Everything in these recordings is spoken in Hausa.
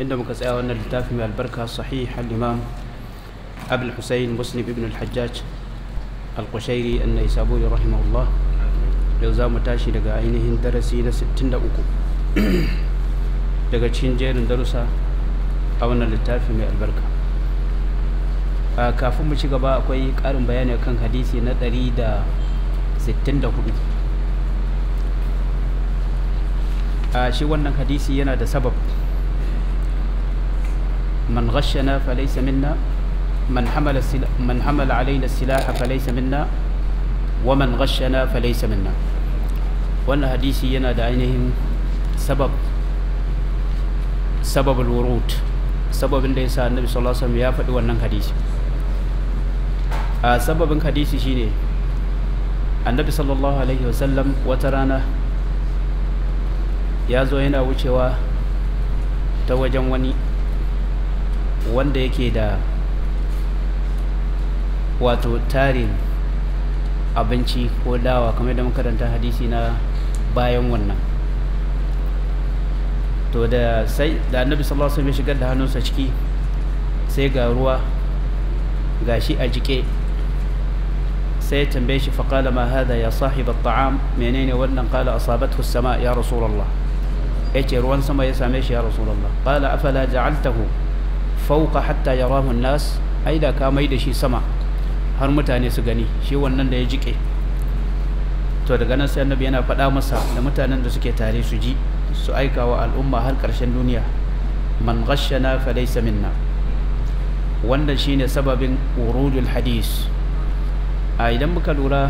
inda muka tsaya wannan littafi mai albarka sahih al-imam abul husayn muslim ibn al-hajjaj al-qushairi annai saburi rahimahullah yau za mu tashi daga ainihin darasi na 63 daga cikin jerin darussa a wannan littafi mai albarka kafin mu ci gaba akwai ƙarin bayani kan hadisi na 164 a shi wannan hadisi yana da sabab man ghashana falaysa minna man hamala man hamala alaina silaha falaysa minna wa man ghashana falaysa minna wannan hadisi yana da ainihin sabab sababul wurud sababin da yasa annabi sallallahu alaihi wasallam ya faɗi wannan hadisi a sababin hadisi shine annabi sallallahu alaihi wasallam wata rana ya zo yana wucewa ta wajen wani wanda yake da wato tarin abinci ko dawa kamar da makaranta hadisi na bayan wannan to da sai da annabi sallallahu alaihi wasallam ya shigar da hannunsa ciki sai ga ruwa gashi a jike sai ya tambaye shi faqala ma hada ya sahib at-ta'am menene wannan qala asabathu as-sama ya rasulullah yace ruwan sama ya same shi ya rasulullah qala afala ja'altahu fawqa hatta yarahu an-nas ai da ka mai da shi sama har mutane su gani shi wannan da ya jike to daga nan sai annabi yana faɗa masa da mutanen da suke tare su ji su aika wa al'umma har ƙarshen duniya man ghashana fa laysa minna wannan shine sababin urudul hadis a idan muka lura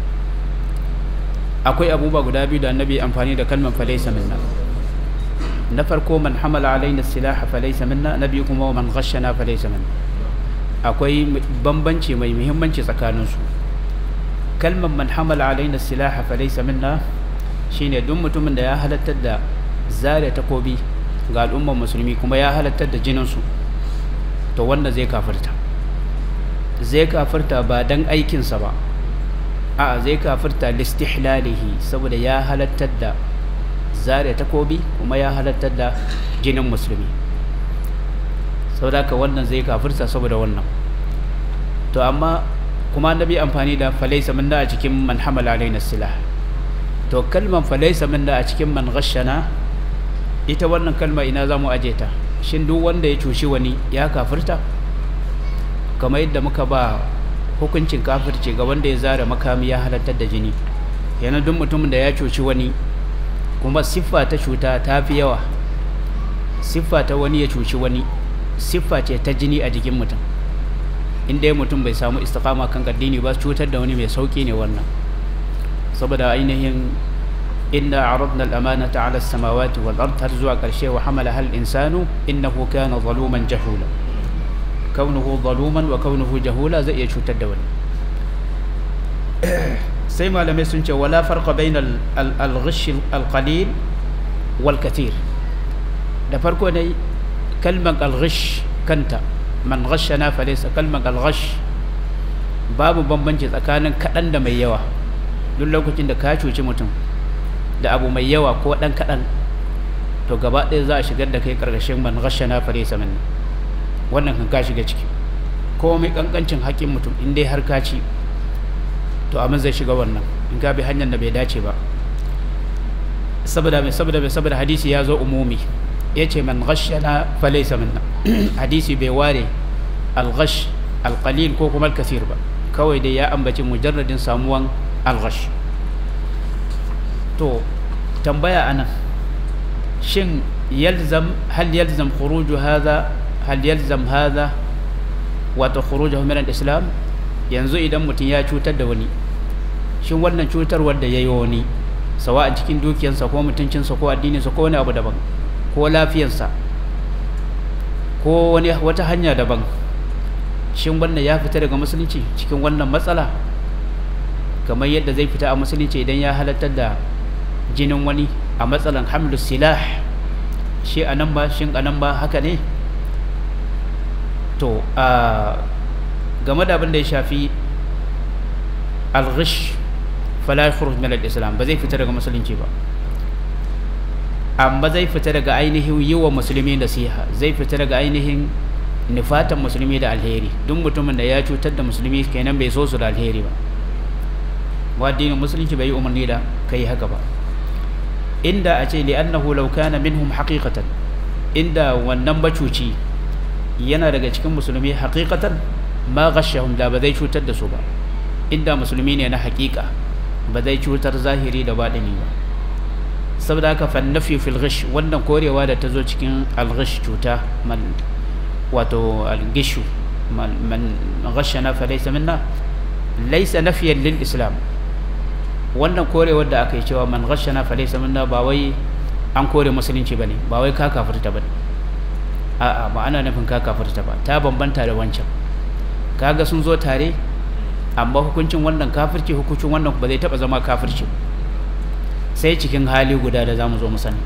akwai abubuwa guda biyu da annabi amfani da kalmar fa laysa minna na farko man hamala alaina silaha fa laysa minna na biyu kuma man ghashana fa laysa minna akwai bambanci mai muhimmanci tsakaninsu kalmar man hamala alaina silaha fa laysa minna shine duk mutumin da ya halattar da zare takobi ga al'ummar musulmi kuma ya halattar da jininsu to wanda zai kafirta zai kafirta ba dan aikinsa ba a zai kafirta listihlalihi saboda ya halattar da zare takobi kuma ya halattar da jinin musulmi saboda haka wannan zai kafirta saboda wannan to amma kuma annabi amfani da falaisa minna a cikin man hamala alaina silah to kalman falaisa minna a cikin man ghashana ita wannan kalma ina za mu aje ta shin duk wanda ya cushi wani ya kafirta kamar yadda muka ba hukuncin kafirci ga wanda ya zara makami ya halartar da jini yana duk mutumin da ya cuci wani kuma siffa ta cuta ta fi yawa siffa ta wani ya cuci wani siffa ce ta jini a jikin mutum inda ya mutum bai samu istiqama kan addini ba cutar da wani mai sauki ne wannan saboda ainihin inna aradna al-amanata 'ala as-samawati wal ard har zuwa karshe wa hamala hal insanu innahu kana zaluman jahula kaunuhu zaluman wa kaunuhu jahula zai iya cutar da wani sai malamai sun ce wala farqa bayna al-ghish al-qalil wal kathir da farko ne kalmar al-ghish kanta man ghashana fa laysa kalmar al-ghash babu bambanci tsakanin kadan da mai yawa duk lokacin da ka cuci mutum da abu mai yawa ko dan kadan to gaba ɗaya za a shigar da kai karkashin man ghashana fa laysa minna wannan kan ka shiga ciki ko mai kankancin haƙin mutum in dai har ka ci to amma zai shiga wannan in ka bi hanyar da bai dace ba saboda mai saboda mai saboda hadisi ya zo umumi ya ce man ghashana fa laysa minna hadisi bai ware al-ghash al-qalil ko kuma al-kathir ba kawai dai ya ambaci mujarradin samuwan al-ghash to tambaya anan shin yalzam hal yalzam khuruju hadha hal yalzam hadha wato khurujuhu min al-islam yanzu idan mutum ya cutar da wani shin wannan cutarwar da yayi wani sawa a cikin dukiyarsa ko mutuncinsa ko addininsa ko wani abu daban ko lafiyarsa ko wani wata hanya daban shin wannan ya fita daga musulunci cikin wannan matsala kamar yadda zai fita a musulunci idan ya halartar da jinin wani a matsalan hamlu silah shi anan ba shin anan ba haka ne to a game da abin da ya shafi al-ghish fala yakhruj min al-islam ba zai fita daga musulunci ba amma zai fita daga ainihin yi wa musulmi nasiha zai fita daga ainihin nufatan musulmi da alheri duk mutumin da ya cutar da musulmi kenan bai so su da alheri ba wa addinin musulunci bai yi umarni da kai haka ba inda a ce li'annahu law kana minhum haqiqatan inda wannan bacuci yana daga cikin musulmi haqiqatan ma ghashahum da ba zai cutar da su ba inda musulmi ne na haqiqa ba zai cutar zahiri da baɗini ba saboda haka fannafi fil ghish wannan korewa da ta zo cikin al-ghish cuta man wato al-gishu man ghashana fa laysa minna laysa nafiyan lil islam wannan korewar da aka yi cewa man ghashana fa laysa minna ba wai an kore musulunci bane ba wai ka kafirta bane a'a ba ana nufin ka kafirta ba ta bambanta da wancan kaga sun zo tare amma hukuncin wannan kafirci hukuncin wannan ba zai taba zama kafirci sai cikin hali guda da zamu zo mu sani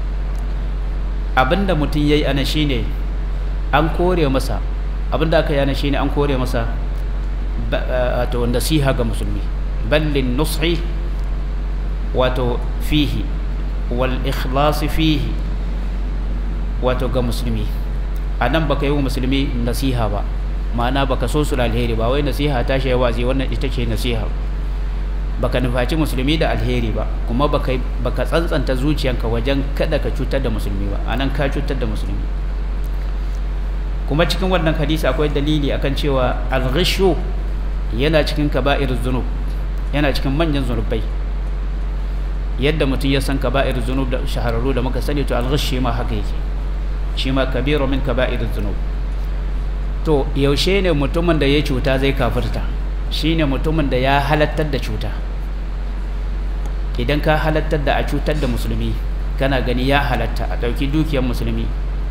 abinda mutum yayi ana shine an kore masa abinda aka yi ana shine an kore masa wato nasiha ga musulmi ballin nushi wato fihi wal ikhlasi fihi wato ga musulmi a nan baka yi wa musulmi nasiha ba ma'ana baka so su alheri ba wai nasiha ta shi wazi wannan ita ce nasiha baka nufaci musulmi da alheri ba kuma baka baka tsantsanta zuciyanka wajen kada ka cutar da musulmi ba anan ka cutar da musulmi kuma cikin wannan hadisi akwai dalili akan cewa al-ghishu yana cikin kaba'ir zunub yana cikin manyan zunubai yadda mutum ya san kaba'ir zunub da shahararru da muka sani to al-ghishi ma haka yake shi ma kabiru min kaba'ir zunub to yaushe ne mutumin da ya cuta zai kafirta shine mutumin da ya halattar da cuta idan ka halattar da a cutar da musulmi kana gani ya halatta a ɗauki dukiyar musulmi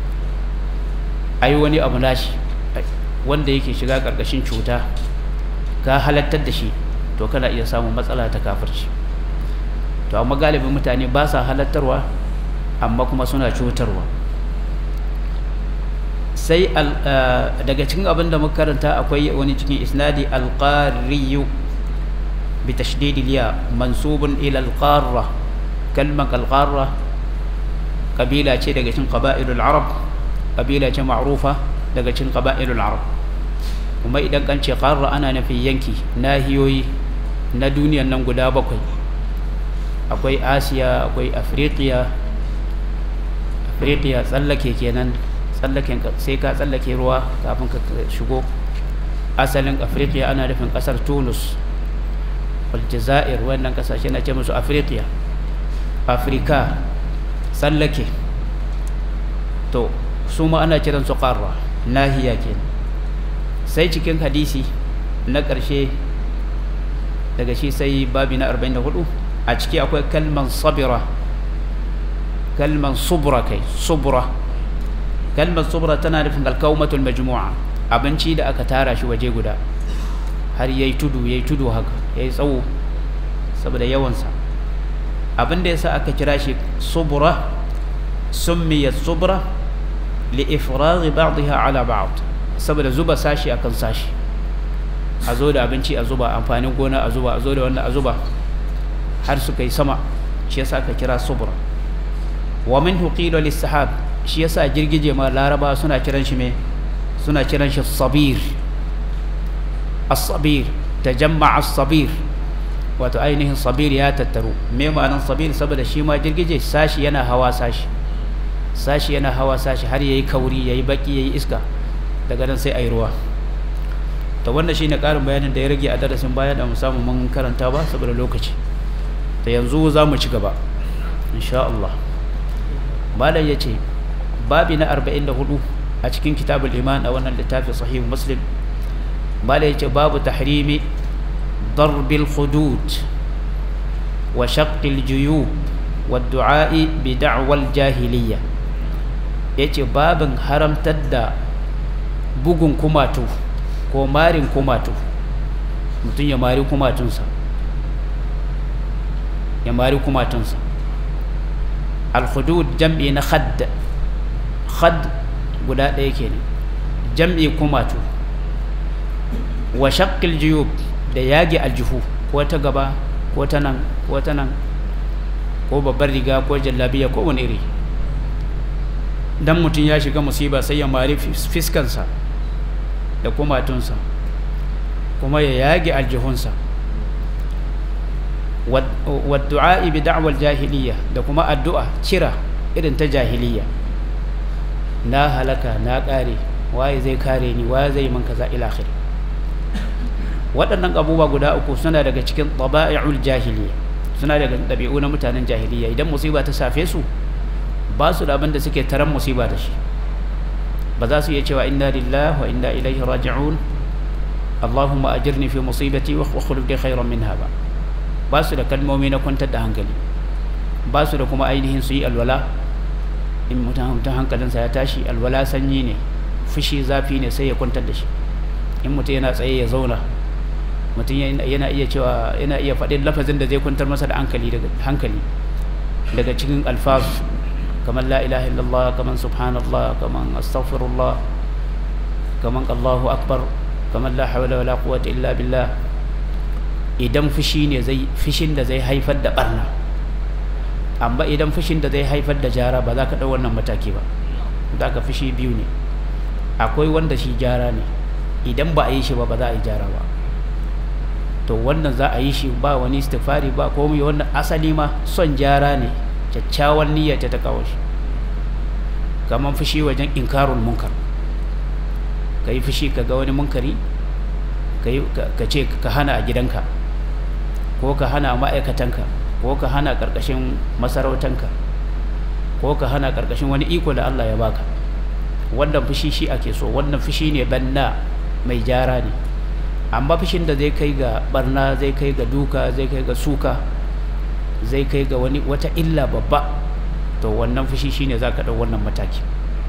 ai wani abu nashi wanda yake shiga ƙarƙashin cuta ka halattar da shi to kana iya samun matsala ta kafirci to amma galibin mutane ba sa halattarwa amma kuma suna cutarwa sai daga cikin abin da muka karanta akwai wani cikin isnadi alqariyu bi tashdid liya mansubun ila alqarra kalmar alqarra kabila ce daga cikin qaba'ilul arab kabila ce ma'rufa daga cikin qaba'ilul arab kuma idan kan ce qarra ana nufin yanki nahiyoyi na duniyan nan guda bakwai akwai asiya akwai afriqiya afriqiya tsallake kenan tsallaken sai ka tsallake ruwa kafin ka shigo asalin afirka ana nufin kasar tunus aljazair wannan kasashe na ce musu afirka afirka tsallake to su ma ana kiran su ƙarra nahiya ke sai cikin hadisi na ƙarshe daga shi sai babi na 44 a ciki akwai kalman sabira kalman subra kai subra kalmar subra tana nufin alkaumatul majmu'a abinci da aka tara shi waje guda har yayi tudu yayi tudu haka yayi tsawo saboda yawansa abin da yasa aka kira shi subra summiyat subra li ifragh ba'dha ala ba'd saboda zuba sashi akan sashi a zo da abinci a zuba amfanin gona a zuba a zo da wannan a zuba har suka yi sama shi yasa aka kira subra wa minhu qila lis-sahab shi yasa girgije ma laraba suna kiran shi me suna kiran shi sabir as-sabir tajamma as-sabir wato ainihin sabir ya tattaru me ma'anar sabir saboda shi ma girgije sashi yana hawa sashi sashi yana hawa sashi har yayi kauri yayi baki yayi iska daga nan sai ayi ruwa to wannan shine karin bayanin da ya rage a darasin baya da mu samu mun karanta ba saboda lokaci to yanzu za mu ci gaba insha Allah malam yace babi na 44 a cikin kitabul iman a wannan littafin sahih muslim bala yace babu tahrimi darbil hudud wa shaqqil juyub wa du'a'i bi da'wal jahiliya yace babin haramtar da bugun kumatu ko marin kumatu mutum ya mari kumatunsa ya mari kumatunsa al-hudud jam'i na khadd khad guda ɗaya kenan jam'i kumatu wa shaqqil juyub da yage aljihu ko ta gaba ko ta nan ko ta nan ko babbar riga ko jallabiya ko wani iri dan mutum ya shiga musiba sai ya mari fiskansa da kumatunsa kuma ya yage aljihunsa wadda'i bi da'wal jahiliya da kuma addu'a kira irin ta jahiliya na halaka na kare waye zai kare ni waye zai man kaza ila akhir waɗannan abubuwa guda uku suna daga cikin taba'i'ul jahiliya suna daga ɗabi'u na mutanen jahiliya idan musiba ta safe su ba su da abin da suke taran musiba da shi ba za su iya cewa inna lillahi wa inna ilaihi raji'un Allahumma ajirni fi musibati wa khuluf li khairan minha ba ba su da kalmomi na kwantar da hankali ba su da kuma ainihin su yi alwala in mutum hankalinsa ya tashi alwala sanyi ne fushi zafi ne sai ya kwantar da shi in mutum yana tsaye ya zauna mutum yana iya cewa yana iya faɗin lafazin da zai kwantar masa da hankali daga hankali daga cikin alfaz kamar la ilaha illallah kamar subhanallah kamar astaghfirullah kamar allahu akbar kamar la hawla wala quwwata illa billah idan fushi ne zai fushin da zai haifar da barna amma idan fushin da zai haifar da jara ba za ka ɗau wannan mataki ba za ka fushi biyu ne akwai wanda shi jara ne idan ba a yi shi ba ba za a yi jara ba to wannan za a yi shi ba wani istighfari ba komai wannan asali ma son jara ne kyakkyawan niyya ta ta kawo shi kamar fushi wajen inkarul munkar ka yi fushi ka ga wani munkari ka ce ka hana a gidanka ko ka hana ma'aikatanka ko ka hana ƙarƙashin masarautanka ko ka hana ƙarƙashin wani iko da Allah ya baka wannan fushi shi ake so wannan fushi ne banna mai jara ne amma fushin da zai kai ga barna zai kai ga duka zai kai ga suka zai kai ga wani wata illa babba to wannan fushi shine za ka ɗau wannan mataki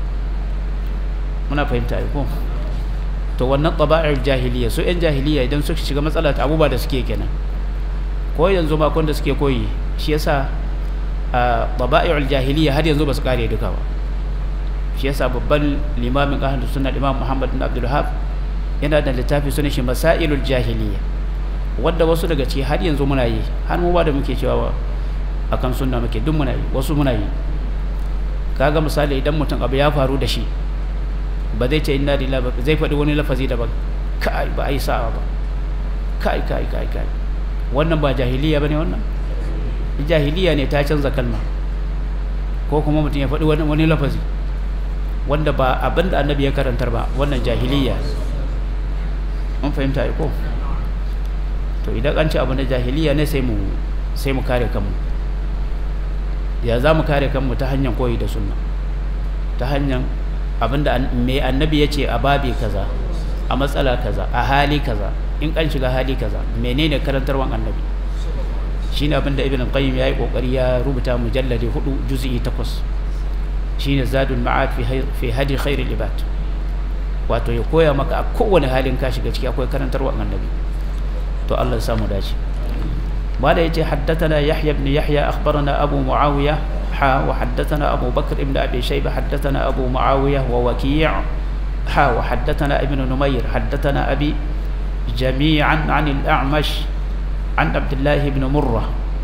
muna fahimta ko to wannan taba'ir jahiliya su 'yan jahiliya idan suka shiga matsala ta abubuwa da suke kenan ko yanzu makon da suke koyi shi yasa a taba'ir jahiliya har yanzu ba su kare duka ba shi yasa babban limamin ahlus sunna imam muhammad bin abdul wahab yana da littafi sunan shi masailul jahiliya wanda wasu daga ciki har yanzu muna yi har mu ba da muke cewa akan sunna muke duk muna yi wasu muna yi kaga misali idan mutum abu ya faru da shi ba zai ce inna lillahi ba zai faɗi wani lafazi daban kai ba ai sa'a ba kai kai kai kai wannan ba jahiliya bane wannan jahiliya ne ta canza kalma ko kuma mutum ya faɗi wani wani lafazi wanda ba abin da annabi ya karantar ba wannan jahiliya mun fahimta ai ko to idan an ce abu na jahiliya ne sai mu sai mu kare kanmu ya za mu kare kanmu ta hanyar koyi da sunna ta hanyar abinda mai annabi ya ce a babi kaza a matsala kaza a hali kaza in kan shiga hali kaza menene karantarwan annabi shine abinda ibn qayyim yayi kokari ya rubuta mujalladi hudu juz'i takwas shine zadul ma'ad fi fi hadi khairil ibad wato ya koya maka a kowane halin ka shiga ciki akwai karantarwan annabi to Allah ya samu dace بعد يجي حدثنا يحيى بن يحيى أخبرنا أبو معاوية حا وحدثنا أبو بكر بن أبي شيبة حدثنا أبو معاوية ووكيع حا وحدثنا ابن نمير حدثنا أبي جميعا عن الأعمش عن عبد الله بن مرة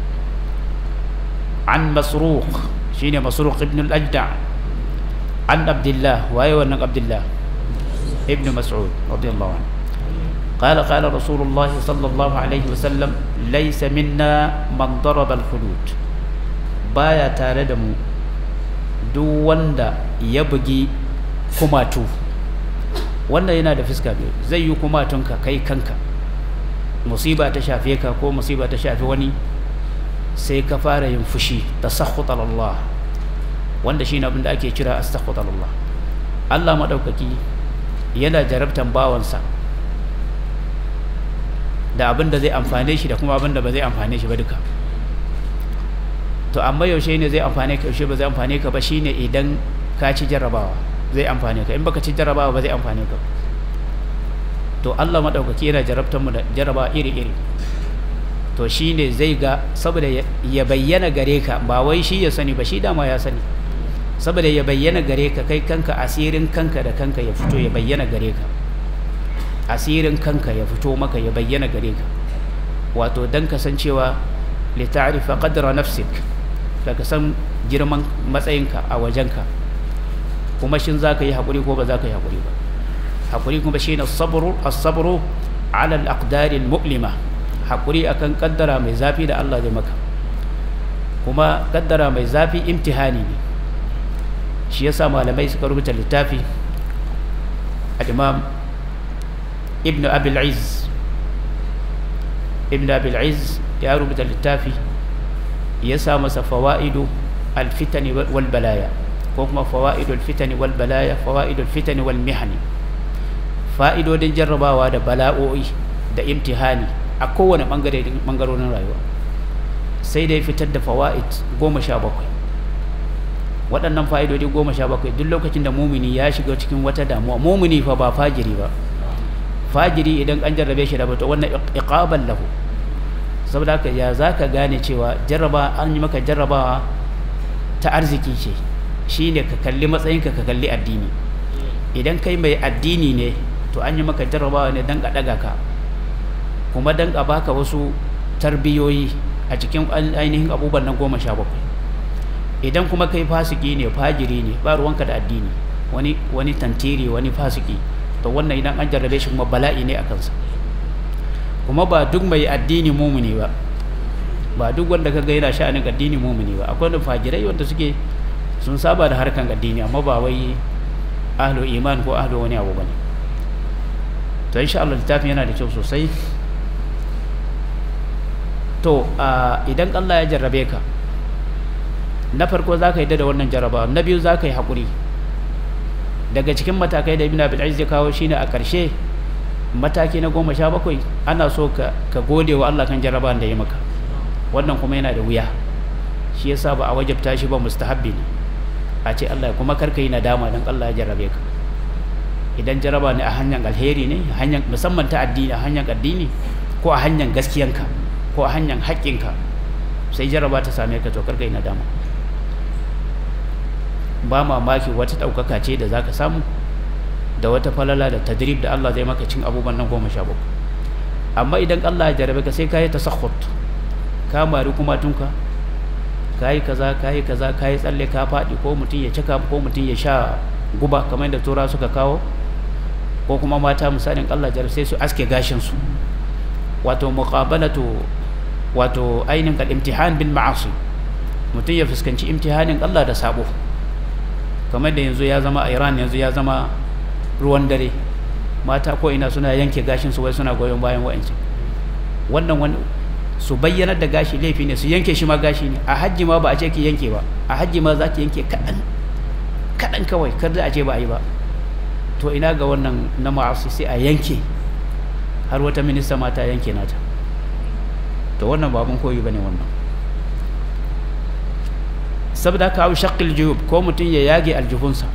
عن مسروق شين مسروق ابن الأجدع عن عبد الله وأيوة عبد الله ابن مسعود رضي الله عنه قال قال رسول الله صلى الله عليه وسلم ليس منا من ضرب الخدود بايا tare da mu duk wanda ya bugi kumatu wanda yana da fuska biyu zai yi kumatunka kai kanka musiba ta shafe ka ko musiba ta shafe wani sai ka fara yin fushi tasakhut Allah wanda shine abin da ake kira astaghfir Allah Allah madaukaki yana jarabtan bawansa da abin da zai amfane shi da kuma abin da ba zai amfane shi ba duka to amma yaushe ne zai amfane ka yaushe ba zai amfane ka ba shine idan ka ci jarrabawa zai amfane ka in baka ci jarrabawa ba zai amfane ka to Allah madaukaki yana jarabtar mu da jarrabawa iri iri to shine zai ga saboda ya bayyana gare ka ba wai shi ya sani ba shi dama ya sani saboda ya bayyana gare ka kai kanka asirin kanka da kanka ya fito ya bayyana gare ka asirin kanka ya fito maka ya bayyana gare ka wato dan kasancewa li ta'rifa qadra nafsik da ka san girman matsayinka a wajenka kuma shin za ka yi haƙuri ko ba za ka yi haƙuri ba haƙuri kuma shi ne as-sabru ala al-aqdari al-mu'lima haƙuri akan kaddara mai zafi da Allah zai maka kuma kaddara mai zafi imtihani ne shi yasa malamai suka rubuta littafi al-imam ibn abil izz ibn abil izz ya rubuta littafi ya sa masa fawaidu al-fitani wal balaya ko kuma fawaidu al-fitani wal balaya fawaidu al-fitani wal mihani fa'idodin jarrabawa da bala'o'i da imtihani a kowane bangare bangarorin rayuwa sai dai fitar da fawaid goma sha bakwai waɗannan fa'idodi goma sha bakwai duk lokacin da mumini ya shiga cikin wata damuwa mumini fa ba fajiri ba fajiri idan an jarrabe shi da bata wannan iqaban lahu saboda haka ya zaka gane cewa jarraba an yi maka jarrabawa ta arziki ce shine ka kalli matsayinka ka kalli addini idan kai mai addini ne to an yi maka jarrabawa ne dan ka daga ka kuma dan a baka wasu tarbiyoyi a cikin ainihin abubuwan nan goma sha bakwai idan kuma kai fasiki ne fajiri ne ba ruwanka da addini wani wani tantiri wani fasiki to wannan idan an jarrabe shi kuma bala'i ne a kansa kuma ba duk mai addini mumuni ba ba duk wanda kaga yana sha'anin addini mumuni ba akwai wanda fajirai wanda suke sun saba da harkan addini amma ba wai ahlu iman ko ahlu wani abu bane to insha Allah littafin yana da kyau sosai to idan Allah ya jarrabe ka na farko za ka yi da wannan jarraba na biyu za ka yi haƙuri daga cikin matakai da ibn abil aziz ya kawo shine a ƙarshe mataki na goma sha bakwai ana so ka gode wa Allah kan jarrabawan da ya maka wannan kuma yana da wuya shi yasa ba a wajabta shi ba mustahabbi ne a ce Allah kuma karka yi nadama don Allah ya jarrabe ka idan jarraba ne a hanyar alheri ne hanyar musamman ta addini a hanyar addini ko a hanyar gaskiyanka ko a hanyar haƙƙinka sai jarraba ta same ka to karka yi nadama ba mamaki wata ɗaukaka ce da za ka samu da wata falala da tadrib da Allah zai maka cin abubuwan nan goma sha bakwai amma idan Allah ya jarabe ka sai ka yi tasakhut ka mari kuma tunka ka yi kaza ka yi kaza ka yi tsalle ka faɗi ko mutum ya cika ko mutum ya sha guba kamar da tura suka kawo ko kuma mata misalin Allah jarabe sai su aske gashin su wato muqabalatu wato ainihin kal imtihan bil ma'asi mutum ya fuskanci imtihanin Allah da sabo kamar da yanzu ya zama a Iran yanzu ya zama ruwan dare mata ko ina suna yanke gashin su wai suna goyon bayan wa'anci wannan wani su bayyanar da gashi laifi ne su yanke shi ma gashi ne a hajji ma ba a ce ki yanke ba a hajji ma za ki yanke kaɗan kaɗan kawai kar da a ce ba a yi ba to ina ga wannan na ma'asi sai a yanke har wata minista mata yanke nata to wannan ba abin koyi bane wannan saboda ka hau shakil juyub ko mutum ya yage aljihunsa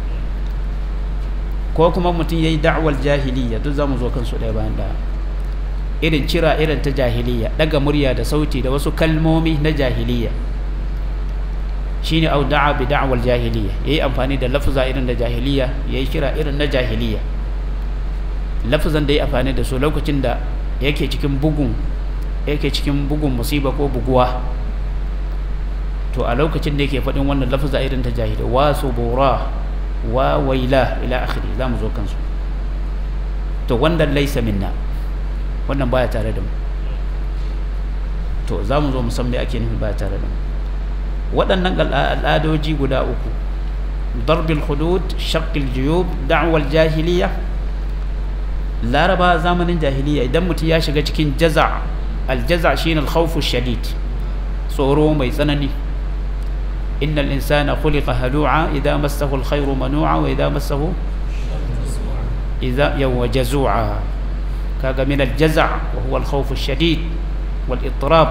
ko kuma mutum ya yi da'awar jahiliya duk za mu zo kansu ɗaya bayan ɗaya irin cira irin ta jahiliya ɗaga murya da sauti da wasu kalmomi na jahiliya shine au da'a bi da'awar jahiliya yayi amfani da lafza irin da jahiliya yayi kira irin na jahiliya lafzan da yayi amfani da su lokacin da yake cikin bugun yake cikin bugun musiba ko buguwa to a lokacin da yake faɗin wannan lafza irin ta jahiliya wa subura wa waila ila akhiri za mu zo kansu to wanda laisa minna wannan baya tare da mu to za mu zo mu san me ake nufi baya tare da mu waɗannan al'adoji guda uku darbil hudud shaqqil juyub da'wal jahiliya laraba zamanin jahiliya idan mutum ya shiga cikin jaza aljaza shine al-khawfu shadid tsoro mai tsanani إن الإنسان خلق هلوعا إذا مسه الخير منوعا وإذا مسه إذا يو جزوعا كاغا من الجزع وهو الخوف الشديد والاضطراب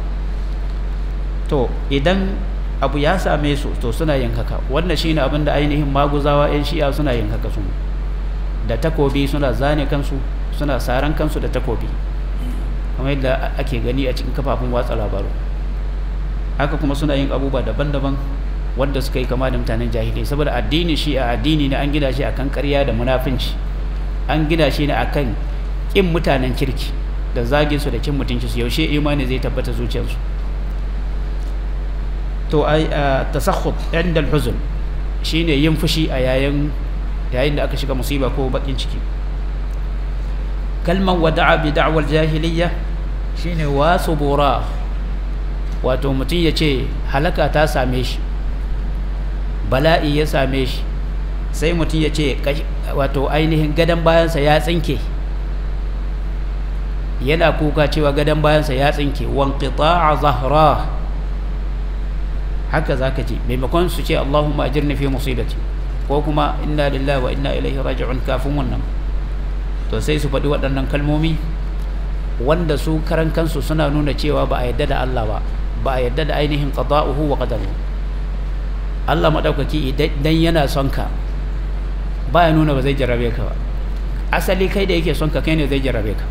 to idan abu ya same su to suna yin haka wannan shine abin da ainihin maguzawa yan shi'a suna yin haka su da takobi suna zane kansu suna saran kansu da takobi kamar yadda ake gani a cikin kafafun watsa labaru haka kuma suna yin abubuwa daban-daban wanda suka yi kama da mutanen jahilai saboda addini shi a addini ne an gina shi akan ƙarya da munafinci an gina shi ne akan ƙin mutanen kirki da zagin su da cin mutunci su yaushe imani zai tabbata zuciyarsu to ai tasakhut inda al-huzn shine yin fushi a yayin yayin da aka shiga musiba ko bakin ciki kalman wada'a bi da'wal jahiliyya shine wasu bora wato mutum ya ce halaka ta same shi bala'i ya same shi sai mutum ya ce wato ainihin gadon bayansa ya tsinke yana kuka cewa gadon bayansa ya tsinke wanqita'a zahra haka zaka ji maimakon su ce Allahumma ajirni fi musibati ko kuma inna lillahi wa inna ilaihi raji'un kafin wannan to sai su faɗi waɗannan kalmomi wanda su karan kansu suna nuna cewa ba a yadda da Allah ba ba a yadda da ainihin qada'uhu wa qadaruhu Allah madaukaki idan yana son ka baya nuna ba zai jarrabe ka ba asali kai da yake son ka kai ne zai jarrabe ka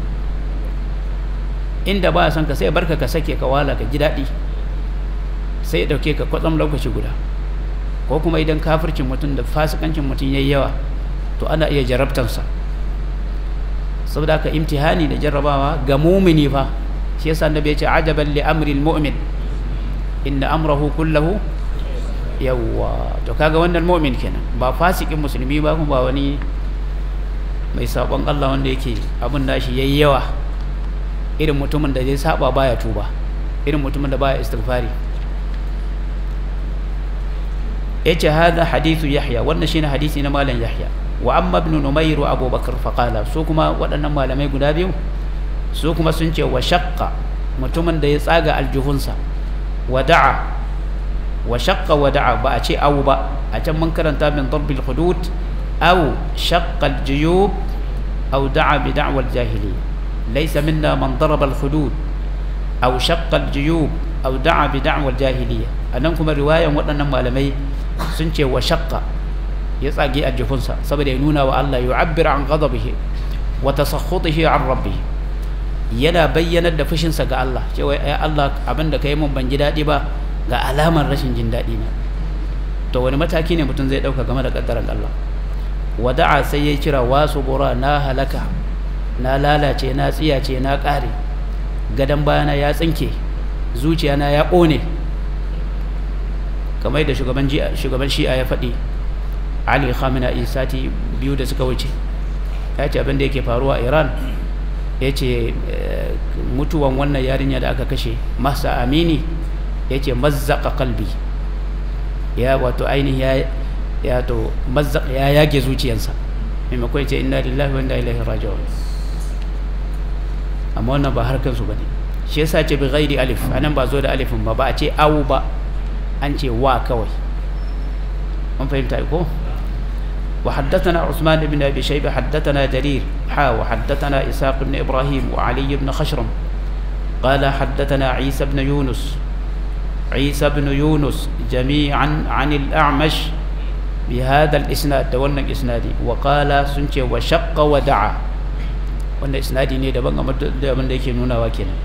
inda baya son ka sai barka ka sake ka wala ka ji daɗi sai ya ɗauke ka kwatsam lokaci guda ko kuma idan kafircin mutum da fasikancin mutum yayi yawa to ana iya jarabtansa saboda haka imtihani da jarrabawa ga mumini fa shi yasa annabi ya ce ajaban li amri almu'min inna amrahu kullahu yawwa to kaga wannan mu'min kenan ba fasikin musulmi ba kuma ba wani mai sabon Allah wanda yake abin nashi yayi yawa irin mutumin da zai saba baya tuba irin mutumin da baya istighfari yace hada hadithu yahya wannan shine hadisi na malam yahya wa amma ibn numayr wa abubakar faqala su kuma waɗannan malamai guda biyu su kuma sun ce wa shaqqa mutumin da ya tsaga aljuhunsa wa da'a wa shaqqa wa da'a ba a ce awu ba a can mun karanta min darbil hudud aw shaqqa aljuyub aw da'a bi da'wa aljahiliyya laysa minna man daraba alhudud aw shaqqa aljuyub aw da'a bi da'wa aljahiliyya anan kuma riwayan waɗannan malamai sun ce wa shaqqa ya tsage aljihunsa saboda ya nuna wa Allah yu'abbir an ghadabihi wa tasakhutihi an rabbih yana bayyanar da fushinsa ga Allah cewa ya Allah abinda kai mun ban ji daɗi ba ga alamar rashin jin daɗi na to wani mataki ne mutum zai ɗauka game da ƙaddaran Allah wada'a sai ya kira wasu gora na halaka na lalace na tsiyace na ƙare gadon bayana ya tsinke zuciyana ya ƙone kamar da shugaban shi'a ya faɗi ali khamenei sati biyu da suka wuce ya ce abin da yake faruwa a iran ya ce mutuwan wannan yarinya da aka kashe masa amini ya ce mazzaka kalbi ya wato ainihin ya to mazzaka ya yage zuciyansa maimakon ya ce inna lillahi wa inna ilaihi raji'un amma wannan ba harkar su bane shi yasa ce bi ghairi alif anan ba zo da alifin ba ba a ce awu ba an ce wa kawai mun fahimta ko وحدثنا عثمان بن أبي شيبة حدثنا جرير حا وحدثنا إساق بن إبراهيم وعلي بن خشرم قال حدثنا عيسى بن يونس عيسى بن يونس جميعا عن الأعمش بهذا الإسناد دولنا الإسنادي وقال سنتي وشق ودعا wannan isnadi ne daban da abin da yake nuna wa kenan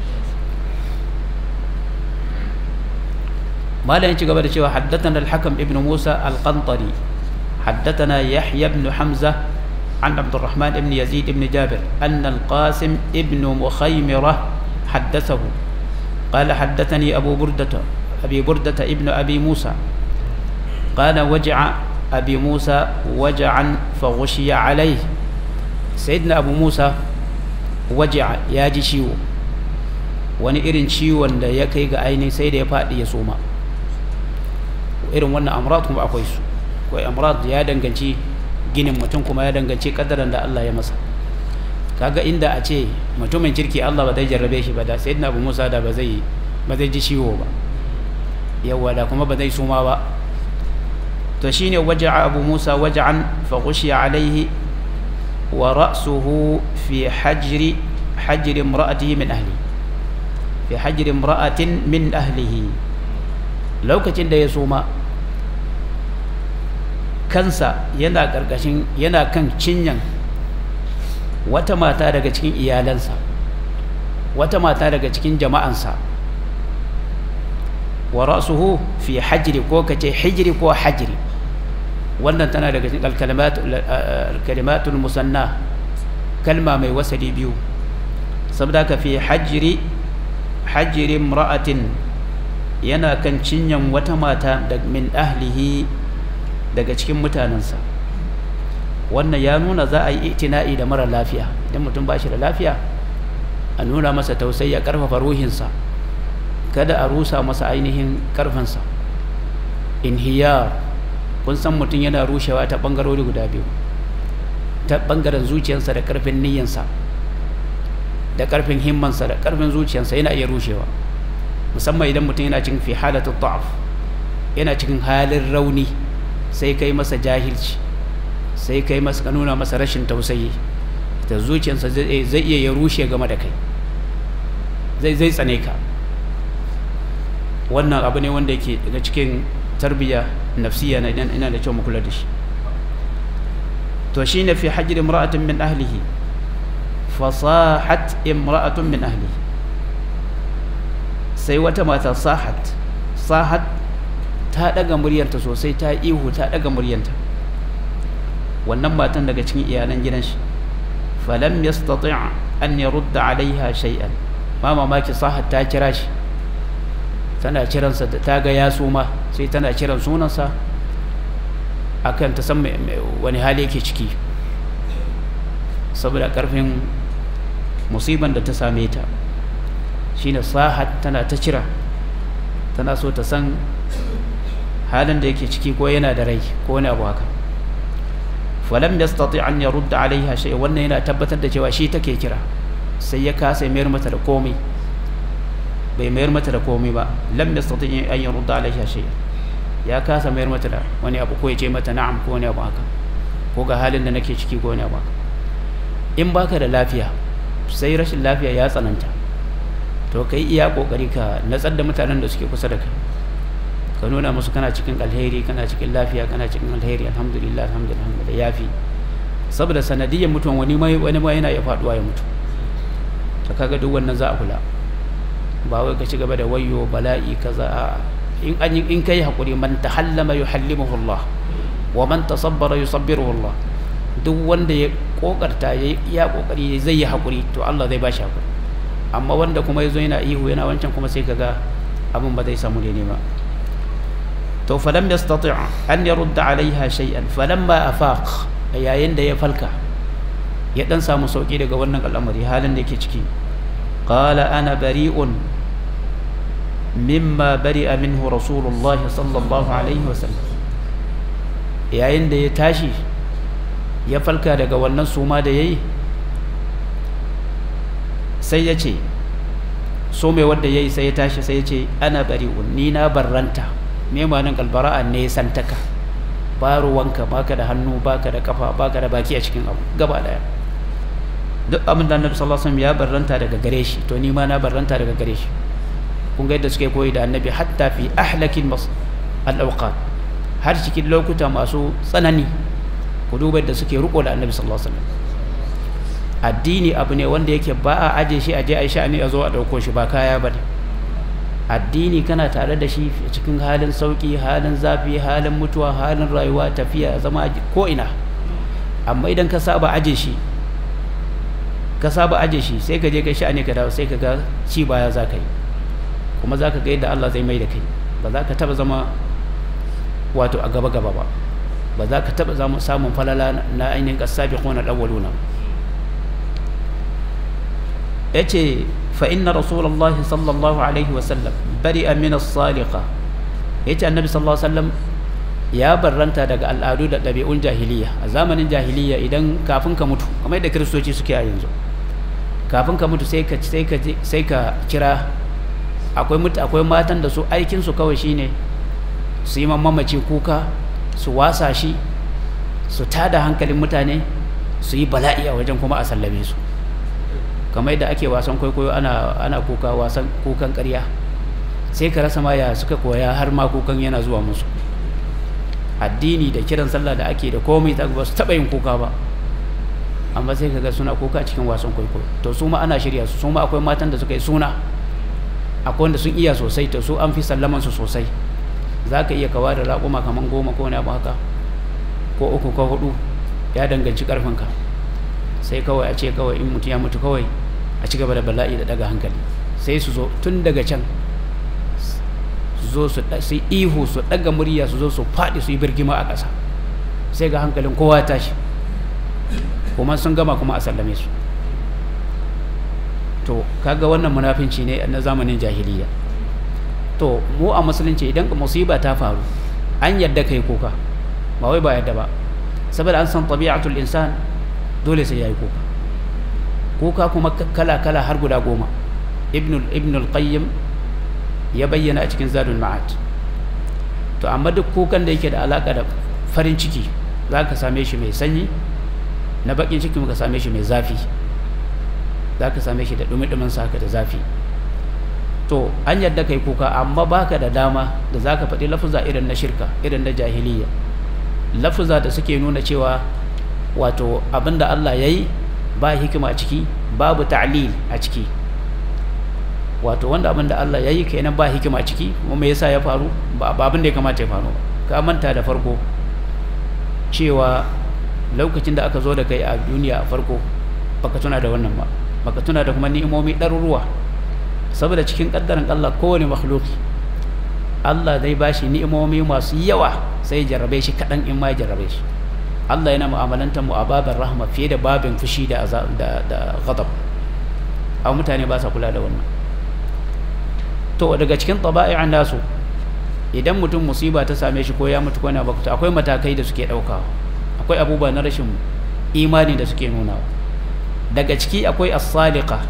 malam ci gaba da cewa haddathana al-hakam ibn Musa al-Qantari حدثنا يحيى بن حمزة عن عبد الرحمن بن يزيد بن جابر أن القاسم ابن مخيمرة حدثه قال حدثني أبو بردة أبي بردة ابن أبي موسى قال وجع أبي موسى وجعا فغشي عليه سيدنا أبو موسى وجع ياجي شيو wani irin ciwon da ya kai ga ainihin sai da ya faɗi ya soma irin wannan amrat kuma akwai su akwai amrad ya danganci ginin mutum kuma ya danganci kaddaran da Allah ya masa kaga inda a ce mutumin kirki Allah ba zai jarrabe shi ba da sayyidina Abu Musa da ba zai ba zai ji ciwo ba yawa da kuma ba zai suma ba to shine waja'a Abu Musa waja'an fa ghushiya alaihi wa ra'suhu fi hajri hajri imra'atihi min ahli fi hajri imra'atin min ahlihi lokacin da ya suma kansa yana ƙarƙashin yana kan cinyan wata mata daga cikin iyalansa wata mata daga cikin jama'ansa wa ra'suhu fi hajri ko kace hijri ko hajri wannan tana daga cikin al-kalimatul musanna kalma mai wasali biyu saboda ka fi hajri hajri imra'atin yana kan cinyan wata mata da min ahlihi daga cikin mutanensa wannan ya nuna za a yi itina'i da mara lafiya idan mutum ba shi da lafiya a nuna masa tausayi a karfafa ruhinsa kada a rusa masa ainihin karfinsa inhiyar kun san mutum yana rushewa ta bangarori guda biyu ta bangaren zuciyarsa da karfin niyyansa da karfin himmansa da karfin zuciyarsa yana iya rushewa musamman idan mutum yana cikin fi halatu ta'af yana cikin halin rauni sai kai masa jahilci sai kai masa ka nuna masa rashin tausayi da zuciyarsa zai iya ya rushe game da kai zai zai tsane ka wannan abu ne wanda yake daga cikin tarbiyya nafsiya na idan ina da kyau mu kula da shi to shine fi hajr imra'atin min ahlihi fasahat imra'atun min ahlihi sai wata mata sahat sahat ta daga muryarta sosai ta ihu ta daga muryarta wannan matan daga cikin iyalan gidan shi falam yastati' an yarudda alaiha shay'an ma mamaki sahat ta kira shi tana kiransa da ta ga ya suma sai tana kiran sunansa akan ta san wani hali yake ciki saboda karfin musiban da ta same ta shine sahat tana ta kira tana so ta san halin da yake ciki ko yana da rai ko wani abu haka falam yastati an yarudda alaiha shay wannan yana tabbatar da cewa shi take kira sai ya kasa mayar mata da komai bai mayar mata da komai ba lam yastati an yarudda alaiha shay ya kasa mayar mata da wani abu ko ya ce mata na'am ko wani abu haka ko ga halin da nake ciki ko wani abu haka in baka da lafiya sai rashin lafiya ya tsananta to kai iya kokari ka natsar da mutanen da suke kusa da kai ka nuna musu kana cikin alheri kana cikin lafiya kana cikin alheri alhamdulillah alhamdulillah alhamdulillah yafi saboda sanadiyyar mutuwan wani mai wani ma yana ya faduwa ya mutu to kaga duk wannan za a kula ba wai ka ci gaba da wayo bala'i kaza a in an in kai hakuri man tahallama yuhallimuhu Allah wa man tasabbara yusabbiruhu Allah duk wanda ya kokarta ya ya kokari zai yi hakuri to Allah zai bashi hakuri amma wanda kuma yazo yana ihu yana wancan kuma sai kaga abin ba zai samu daidai ba to falam yastati' an yarudda alaiha shay'an falamma afaq yayin da ya falka ya dan samu sauki daga wannan al'amari halin da yake ciki qala ana bari'un mimma bari'a minhu rasulullahi sallallahu alaihi wasallam yayin da ya tashi ya falka daga wannan suma da yayi sai ya ce so mai wanda yayi sai ya tashi sai ya ce ana bari'un ni na barranta me ma'anin albara'a ne santaka ba ruwanka baka da hannu baka da kafa baka da baki a cikin abu gaba daya duk abin da annabi sallallahu alaihi wasallam ya barranta daga gare shi to ni ma na barranta daga gare shi kun ga yadda suke koyi da annabi hatta fi ahlakin mas al-awqat har cikin lokuta masu tsanani ku duba yadda suke riko da annabi sallallahu alaihi wasallam addini abu ne wanda yake ba a aje shi aje a sha'ani a zo a dauko shi ba kaya bane addini kana tare da shi cikin halin sauki halin zafi halin mutuwa halin rayuwa tafiya zama ko ina amma idan ka saba aje shi ka saba aje shi sai ka je ka sha'ani ka dawo sai ka ga ci baya za ka yi kuma za ka ga yadda Allah zai mai da kai ba za ka taba zama wato a gaba gaba ba ba za ka taba zama samun falala na ainihin kasabi ko na dawaluna yace fa inna rasulullah sallallahu alaihi wa sallam bari'a min as-saliqa yace annabi sallallahu alaihi wasallam ya barranta daga al'adu da ɗabi'un jahiliya a zamanin jahiliya idan kafin ka mutu kamar yadda kiristoci suke a yanzu kafin ka mutu sai ka sai ka sai ka kira akwai mutu akwai matan da su aikin su kawai shine su yi mamaci kuka su wasa shi su tada hankalin mutane su yi bala'i a wajen kuma a sallame su kamar yadda ake wasan kwaikwayo ana ana kuka wasan kukan ƙarya sai ka rasa ma ya suka koya har ma kukan yana zuwa musu addini da kiran sallah da ake da komai ta ba su taɓa yin kuka ba amma sai kaga suna kuka cikin wasan kwaikwayo to su ma ana shirya su su ma akwai matan da suka yi suna akwai wanda sun iya sosai to su an fi sallaman su sosai za ka iya kawa da raƙuma kamar goma ko wani abu haka ko uku ko hudu ya danganci ƙarfinka sai kawai a ce kawai in mutum ya mutu kawai a ci gaba da bala'i da daga hankali sai su zo tun daga can su zo su ihu su daga murya su zo su faɗi su yi birgima a ƙasa sai ga hankalin kowa ya tashi kuma sun gama kuma a sallame su to kaga wannan munafinci ne na zamanin jahiliya to mu a musulunci idan musiba ta faru an yadda kai kuka ba wai ba yadda ba saboda an san tabi'atul insan dole sai yayi kuka kuka kuma kala kala har guda goma ibn ibn al-qayyim ya bayyana a cikin zadul ma'ad to amma duk kukan da yake da alaka da farin ciki zaka same shi mai sanyi na bakin ciki muka same shi mai zafi zaka same shi da dumi-dumin saka da zafi to an yadda kai kuka amma baka da dama da zaka faɗi lafuza irin na shirka irin na jahiliya lafuza da suke nuna cewa wato abinda Allah ya yi ba hikima a ciki babu ta'lil a ciki wato wanda abinda Allah ya yi kenan ba hikima a ciki kuma me yasa ya faru ba abin da ya kamata ya faru ka manta da farko cewa lokacin da aka zo da kai a duniya a farko baka tuna da wannan ba baka tuna da kuma ni'imomi ɗaruruwa saboda cikin ƙaddarin Allah kowane makhluki Allah zai bashi ni'imomi masu yawa sai jarrabe shi kaɗan in ma ya jarrabe shi Allah yana mu'amalantar mu a babin rahma fiye da babin fushi da da da ghadab a mutane ba sa kula da wannan to daga cikin taba'i'an nasu idan mutum musiba ta same shi ko ya mutu ko yana bakuta akwai matakai da suke ɗaukawa akwai abubuwa na rashin imani da suke nunawa daga ciki akwai as-sadiqa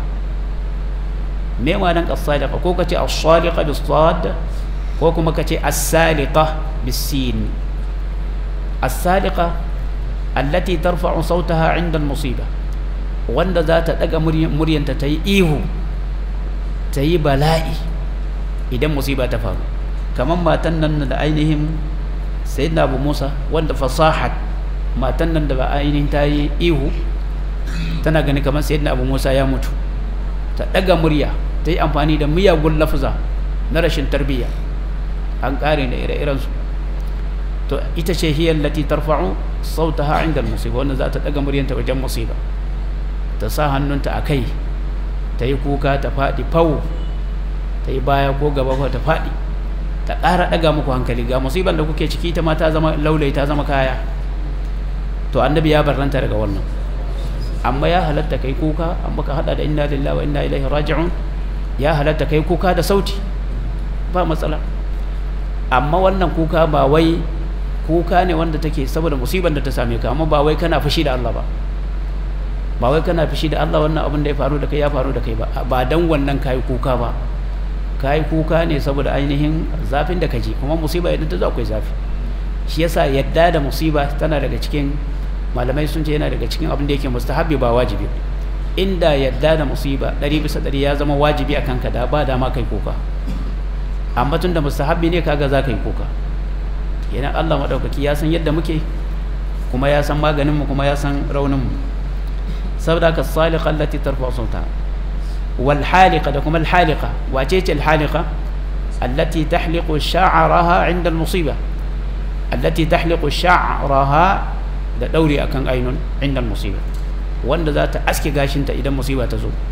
me ma'anar as-sadiqa ko kace as-sadiqa bis-sad ko kuma kace as-saliqa bis-sin as-sadiqa allati tarfa'u sautaha 'inda al-musiba wanda za ta daga muryanta ta yi ihu ta yi bala'i idan musiba ta faru kamar matan nan da ainihin sayyidina abu musa wanda fasahat matan nan da ba ainihin ta yi ihu tana gani kamar sayyidina abu musa ya mutu ta daga murya ta yi amfani da miyagun lafuza na rashin tarbiyya an kare da ire-irensu to ita ce hiyar lati tarfa'u sautaha inda musiba wanda za ta daga muryanta wajen musiba ta sa hannunta a kai ta yi kuka ta faɗi fawo ta yi baya ko gaba ko ta faɗi ta ƙara ɗaga muku hankali ga musibar da kuke ciki ta ma ta zama laulai ta zama kaya to annabi ya barranta daga wannan amma ya halatta kai kuka amma ka hada da inna lillahi wa inna ilaihi raji'un ya halatta kai kuka da sauti ba matsala amma wannan kuka ba wai kuka ne wanda take saboda musibar da ta same ka amma ba wai kana fushi da Allah ba ba wai kana fushi da Allah wannan abin da ya faru da kai ya faru da kai ba ba dan wannan kai kuka ba kai kuka ne saboda ainihin zafin da kaji kuma musiba idan ta zo akwai zafi shi yasa yadda da musiba tana daga cikin malamai sun ce yana daga cikin abin da yake mustahabbi ba wajibi inda yadda da musiba ɗari bisa ɗari ya zama wajibi a kanka da ba dama kai kuka amma tun da mustahabbi ne kaga za ka yi kuka yana Allah maɗaukaki ya san yadda muke kuma ya san maganinmu kuma ya san rauninmu saboda ka salika allati tarfa sauta wal halika da kuma al halika wace ce al halika allati tahliqu sha'raha 'inda al musiba allati tahliqu sha'raha da dauri akan ainun 'inda al musiba wanda za ta aske gashinta idan musiba ta zo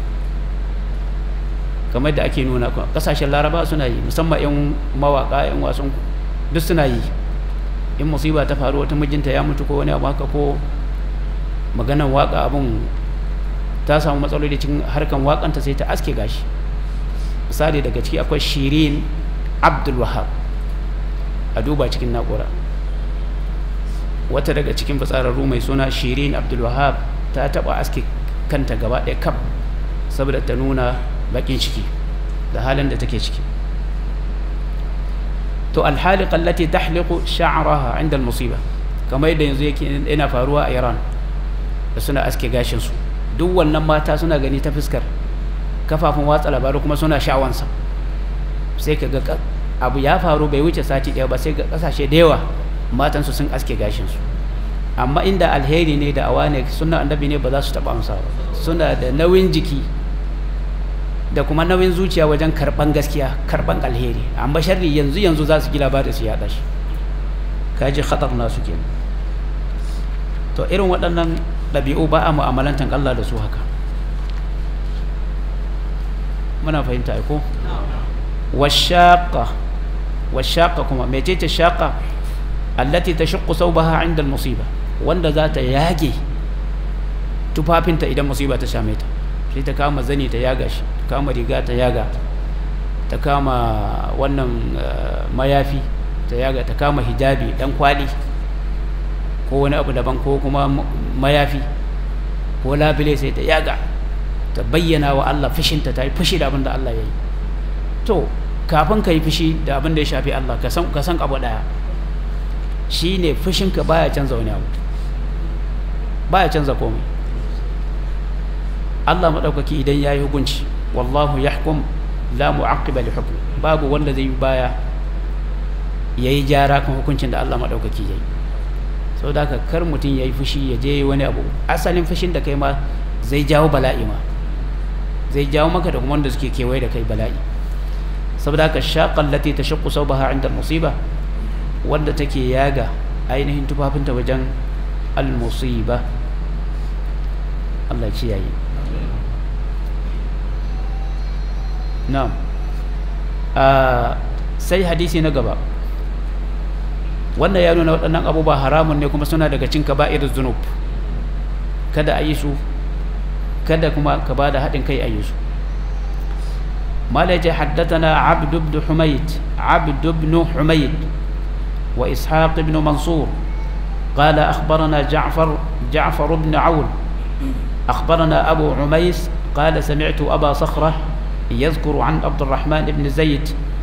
kamar da ake nuna kasashen laraba suna yi musamman 'yan mawaka 'yan wasan duk suna yi in musiba ta faru wata mijinta ya mutu ko wani abu haka ko maganan waka abun ta samu matsaloli cikin harkan wakanta sai ta aske gashi misali daga ciki akwai shirin abdul wahab a duba cikin na'ura wata daga cikin fitsararru mai suna shirin abdul wahab ta taba aske kanta gaba ɗaya kaf saboda ta nuna bakin ciki da halin da take ciki to alhaliqa allati tahliqu sha'raha 'inda al-musiba kamar yadda yanzu yake yana faruwa a Iran da suna aske gashin su duk wannan mata suna gani ta fuskar kafafun watsa labaru kuma suna sha'awansa sai ka ga abu ya faru bai wuce sati ɗaya ba sai ga kasashe da yawa matan su sun aske gashin su amma inda alheri ne da awa ne suna annabi ne ba za su taɓa amsa ba suna da nauyin jiki da kuma nauyin zuciya wajen karban gaskiya karban alheri amma sharri yanzu yanzu za su ji labarin su yaɗa shi kaji khatar nasu ke to irin waɗannan ɗabi'u ba a mu'amalantan Allah da su haka muna fahimta ko washaqa washaqa kuma mecece shaqa allati tashaqqu thawbaha 'inda al-musiba wanda za ta yage tufafinta idan musiba ta same ta sai ta kama zani ta yaga shi ta kama riga ta yaga ta kama wannan mayafi ta yaga ta kama hijabi dan kwali ko wani abu daban ko kuma mayafi ko labile sai ta yaga ta bayyana wa Allah fushinta ta yi fushi da abin da Allah ya yi to kafin ka yi fushi da abin da ya shafi Allah ka san abu daya shi ne fushinka baya canza wani abu baya canza komai Allah maɗaukaki idan ya yi hukunci wallahu yahkum la mu'aqqiba li hukm babu wanda zai yi baya yayi gyara kan hukuncin da Allah maɗaukaki yayi sau da kar mutum ya yi fushi ya je wani abu asalin fushin da kai ma zai jawo bala'i ma zai jawo maka da kuma wanda suke kewaye da kai bala'i saboda haka shaƙan lati ta shakku sau baha inda musiba wanda take yaga ainihin tufafinta wajen al-musiba Allah ce yayi na'am sai hadisi na gaba wannan ya nuna waɗannan abubuwa haramun ne kuma suna daga cin kaba'ir zunub kada a yi su kada kuma ka ba da haɗin kai a yi su malaje haddatana abd ibn humayd abd ibn humayd wa ishaq ibn mansur قال أخبرنا جعفر جعفر بن عون أخبرنا أبو عميس قال سمعت أبا صخرة يذكر عن عبد الرحمن بن زيد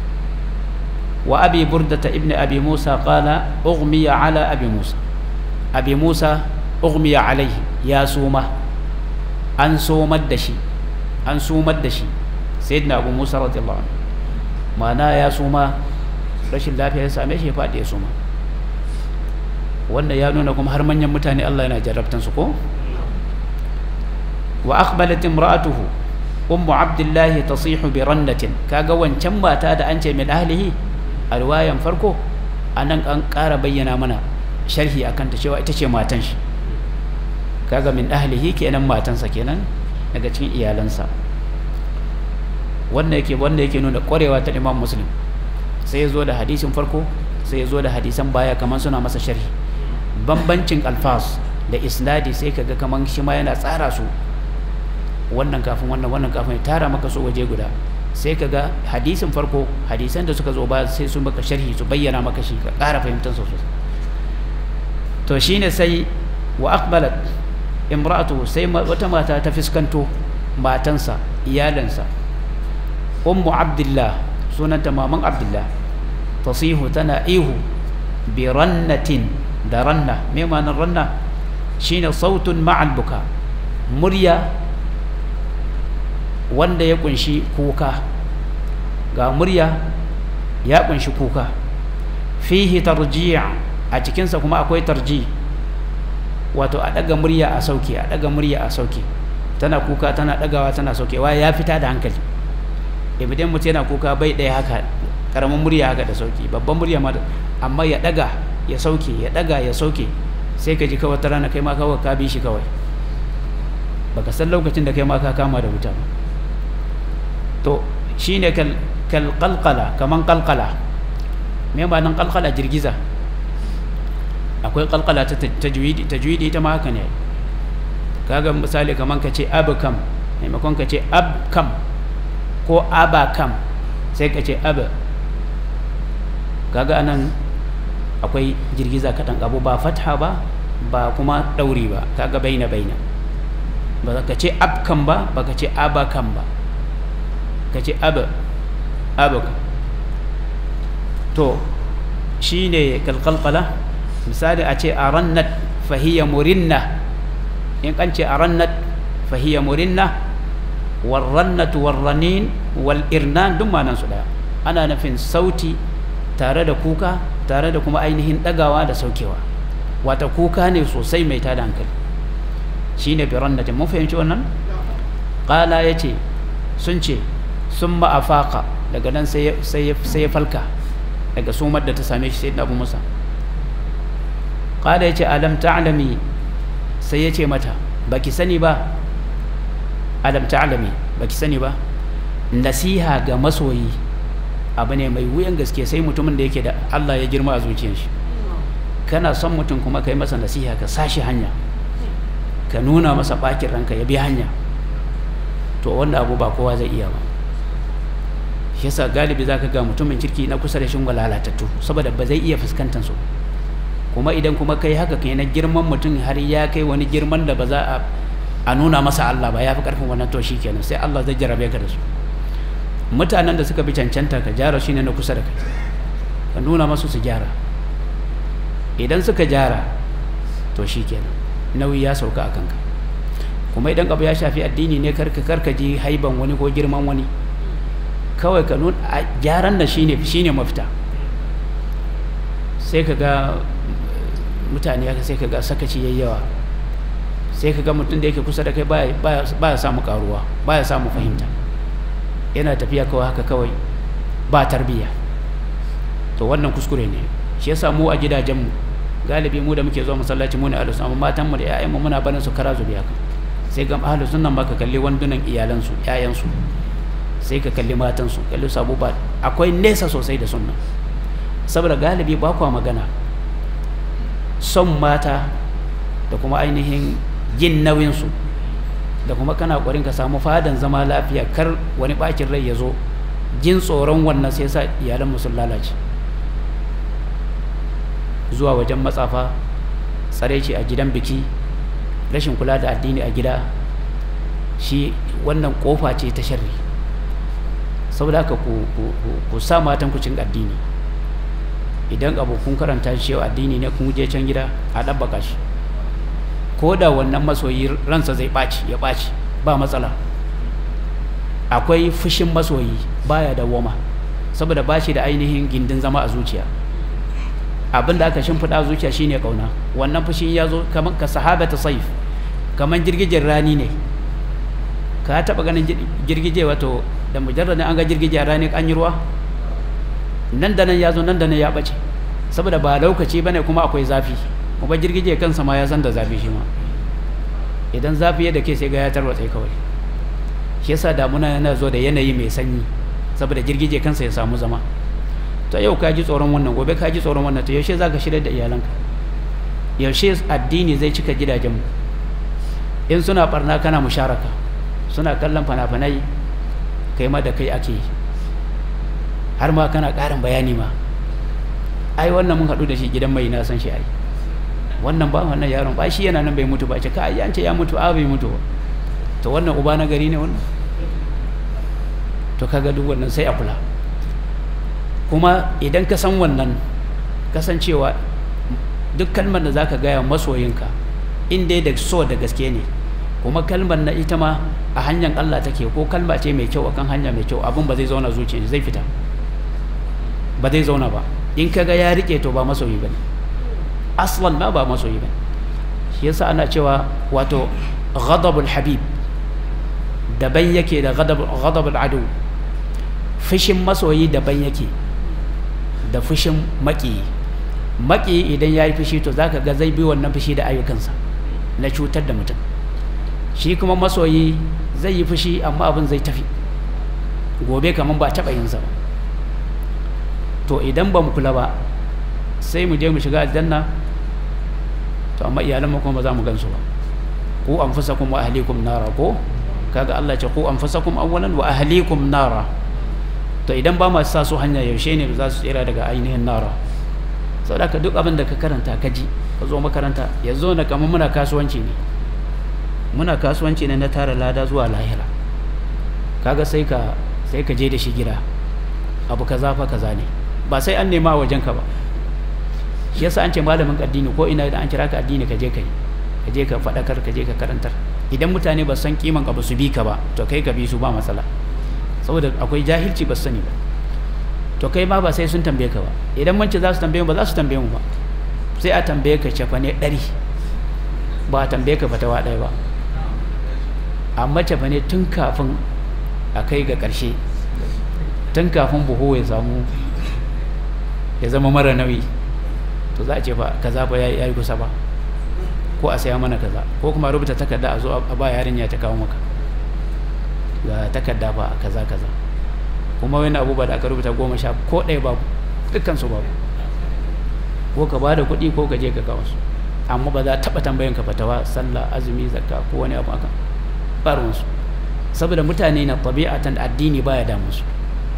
وأبي بردة ابن أبي موسى قال أغمي على أبي موسى أبي موسى أغمي عليه يا سومة أن سوم الدشي أن سوم الدشي سيدنا أبو موسى رضي الله عنه معناه يا سومة rashin lafiya ya same shi ya faɗi ya suma wanda ya nuna kuma har manyan mutane Allah yana jarrabtan su ko wa aqbalat imra'atuhu ummu abdullahi tasihu bi rannatin kaga wancan mata da an ce min ahlihi a riwayan farko anan an ƙara bayyana mana sharhi akan ta cewa ita ce matan shi kaga min ahlihi kenan matansa kenan daga cikin iyalansa wannan yake wanda yake nuna ƙwarewa ta Imam Muslim sai ya zo da hadisin farko sai ya zo da hadisan baya kamar suna masa sharhi bambancin alfas da isnadi sai kaga kamar shi ma yana tsara su wannan kafin wannan wannan kafin ya tara maka su waje guda sai ka ga hadisin farko hadisan da suka zo ba sai su maka sharhi su bayyana maka shi ka ƙara fahimtar su sosai to shine sai wa aqbalat imra'atu sai wata mata ta fiskanto matansa iyalansa ummu abdullah sunanta maman abdullah tasihu tana ihu bi rannatin da ranna me ma'anar ranna shine sautun ma'al buka murya wanda ya kunshi kuka ga murya ya kunshi kuka fihi tarji' a cikinsa kuma akwai tarji wato a daga murya a sauke a daga murya a sauke tana kuka tana dagawa tana saukewa ya fita da hankali idan mutum yana kuka bai ɗaya haka karamin murya haka da sauki babban murya ma amma ya daga ya sauke ya daga ya sauke sai ka ji kawai ta rana kai ma kawai ka bi shi kawai baka san lokacin da kai ma ka kama da wuta ba to shine kal kal qalqala kaman qalqala me ma'anar qalqala girgiza akwai qalqala ta tajwidi tajwidi ita ma haka ne kaga misali kaman ka ce abkam maimakon ka ce abkam ko abakam sai ka ce ab kaga anan akwai girgiza kaɗan abu ba fatha ba ba kuma ɗauri ba kaga baina baina ba ka ce abkan ba ba ka ce abakan ba ka ce ab abaka to shi ne kalkalkala misali a ce a rannat fahiyya murinna in kan ce a rannat fahiyya murinna warrannat warranin wal'irnan duk manan su daya ana nufin sauti tare da kuka tare da kuma ainihin ɗagawa da saukewa wata kuka ne sosai mai tada hankali shi ne birannatin mun fahimci wannan ƙala ya ce sun ce sun ma'afaka daga nan sai ya falka daga sumar da ta same shi sai da abu musa ƙala ya ce alam ta'alami sai ya ce mata baki sani ba alam ta'alami baki sani ba nasiha ga masoyi abu ne mai wuyan gaske sai mutumin da yake da Allah ya girma a zuciyar shi kana son mutum kuma ka yi masa nasiha ka sashi hanya ka nuna masa bakin ranka ya bi hanya to wanda abu ba kowa zai iya ba shi yasa galibi za ka ga mutumin kirki na kusa da shin lalatattu saboda ba zai iya fuskantar su kuma idan kuma kai haka kai na girman mutum har ya kai wani girman da ba za a a nuna masa Allah ba ya fi karfin wannan to kenan sai Allah zai jarabe ka da su mutanen da suka bi cancanta ka gyara shine na kusa da kai ka nuna masu su gyara idan suka gyara to kenan nauyi ya sauka a kanka kuma idan abu ya shafi addini ne karka karka ji haiban wani ko girman wani kawai ka nuna gyaran da shine shine mafita sai ka ga mutane haka sai ka ga sakaci yayyawa sai ka ga mutum da yake kusa da kai ba ya samu karuwa ba ya samu fahimta yana tafiya kawai haka kawai ba tarbiyya to wannan kuskure ne shi yasa mu a gidajenmu galibi mu da muke zuwa masallaci mu ne ahlus amma matan mu da ƴaƴan mu muna barin su kara zubi haka sai ga ahlus sunnan ma ka kalli wandunan iyalan su ƴaƴan su sai ka kalli matan su kalli su abubuwa akwai nesa sosai da sunna saboda galibi ba kwa magana son mata da kuma ainihin jin nauyin su da kuma kana ƙwarin ka samu fadan zama lafiya kar wani bakin rai ya zo jin tsoron wannan sai sa iyalan mu sun lalace zuwa wajen matsafa tsare ce a gidan biki rashin kula da addini a gida shi wannan kofa ce ta sharri saboda haka ku sa matan ku cin addini idan abu kun karanta shi yau addini ne kun je can gida a ɗabbaka shi ko da wannan masoyi ransa zai ɓaci ya ɓaci ba matsala akwai fushin masoyi baya da woma saboda ba shi da ainihin gindin zama a zuciya abin da aka shimfiɗa zuciya shine kauna wannan fushin ya zo kamar ka sahaba ta saif kamar girgijen rani ne ka taɓa ganin girgije wato da mujarradin an ga girgije a rani an yi ruwa nan da nan ya zo nan da nan ya ɓace saboda ba lokaci bane kuma akwai zafi kuma girgije kansa ma ya san da zafi shi ma idan zafi ya dake sai ga ya tarwatsa kawai shi yasa damuna yana zo da yanayi mai sanyi saboda girgije kansa ya samu zama to yau ka ji tsoron wannan gobe ka ji tsoron wannan to yaushe za ka shirya da iyalanka yaushe addini zai cika gidajenmu in suna barna kana musharaka suna kallon fana-fanai kai ma da kai ake yi har ma kana ƙarin bayani ma ai wannan mun haɗu da shi gidan mai na san shi ai wannan ba wannan yaron ba shi yana nan bai mutu ba ce ka ai ce ya mutu a bai mutu ba to wannan uba na gari ne wannan to kaga duk wannan sai a kula kuma idan ka san wannan kasancewa duk kalmar da zaka gaya masoyinka in dai da so da gaske ne kuma kalmar na ita ma a hanyar Allah take ko kalma ce mai kyau akan hanya mai kyau abin ba zai zauna zuciya zai fita ba zai zauna ba in kaga ya rike to ba masoyi bane aslan ma ba masoyi bane shi yasa ana cewa wato ghadabul habib daban yake da ghadabul adu fushin masoyi daban yake da fushin maki maki idan ya yi fushi to zaka ga zai bi wannan fushi da ayyukansa na cutar da mutum shi kuma masoyi zai yi fushi amma abin zai tafi gobe kamar ba taɓa yinsa ba to idan ba mu kula ba sai mu je mu shiga aljanna to amma iyalan mu kuma ba za mu gansu ba ku anfusakum wa ahlikum nara ko kaga Allah ce ku anfusakum awwalan wa ahlikum nara to idan ba ma sa su hanya yaushe ne za su tsira daga ainihin nara saboda ka duk abin da ka karanta ka ji ka zo makaranta yanzu na kamar muna kasuwanci ne muna kasuwanci ne na tara lada zuwa lahira kaga sai ka sai ka je da shi gida abu kaza fa kaza ne ba sai an nema wajen ka ba shi yasa an ce malamin addini ko ina da an kira ka addini ka je kai ka je ka faɗakar ka je ka karantar idan mutane ba san kiman abu su bi ka ba to kai ka bi su ba matsala saboda akwai jahilci ba su sani ba to kai ma ba sai sun tambaye ka ba idan mun ce za su tambaye mu ba za su tambaye mu ba sai a tambaye ka cefa ne ɗari ba a tambaye ka fatawa ɗaya ba amma cefa ne tun kafin a kai ga ƙarshe tun kafin buhu ya samu ya zama mara nauyi to za a ce fa kaza ba ya yi kusa ba ko a saya mana kaza ko kuma rubuta takarda a zo a ba yarinya ta kawo maka ga takarda ba kaza kaza kuma wani abu ba da aka rubuta goma sha ko ɗaya babu dukkan su babu ko ka ba da kuɗi ko ka je ka kawo su amma ba za a taɓa tambayan ka fatawa sallah azumi zakka ko wani abu akan ɓarinsu saboda mutane na tabi'atan addini baya damu su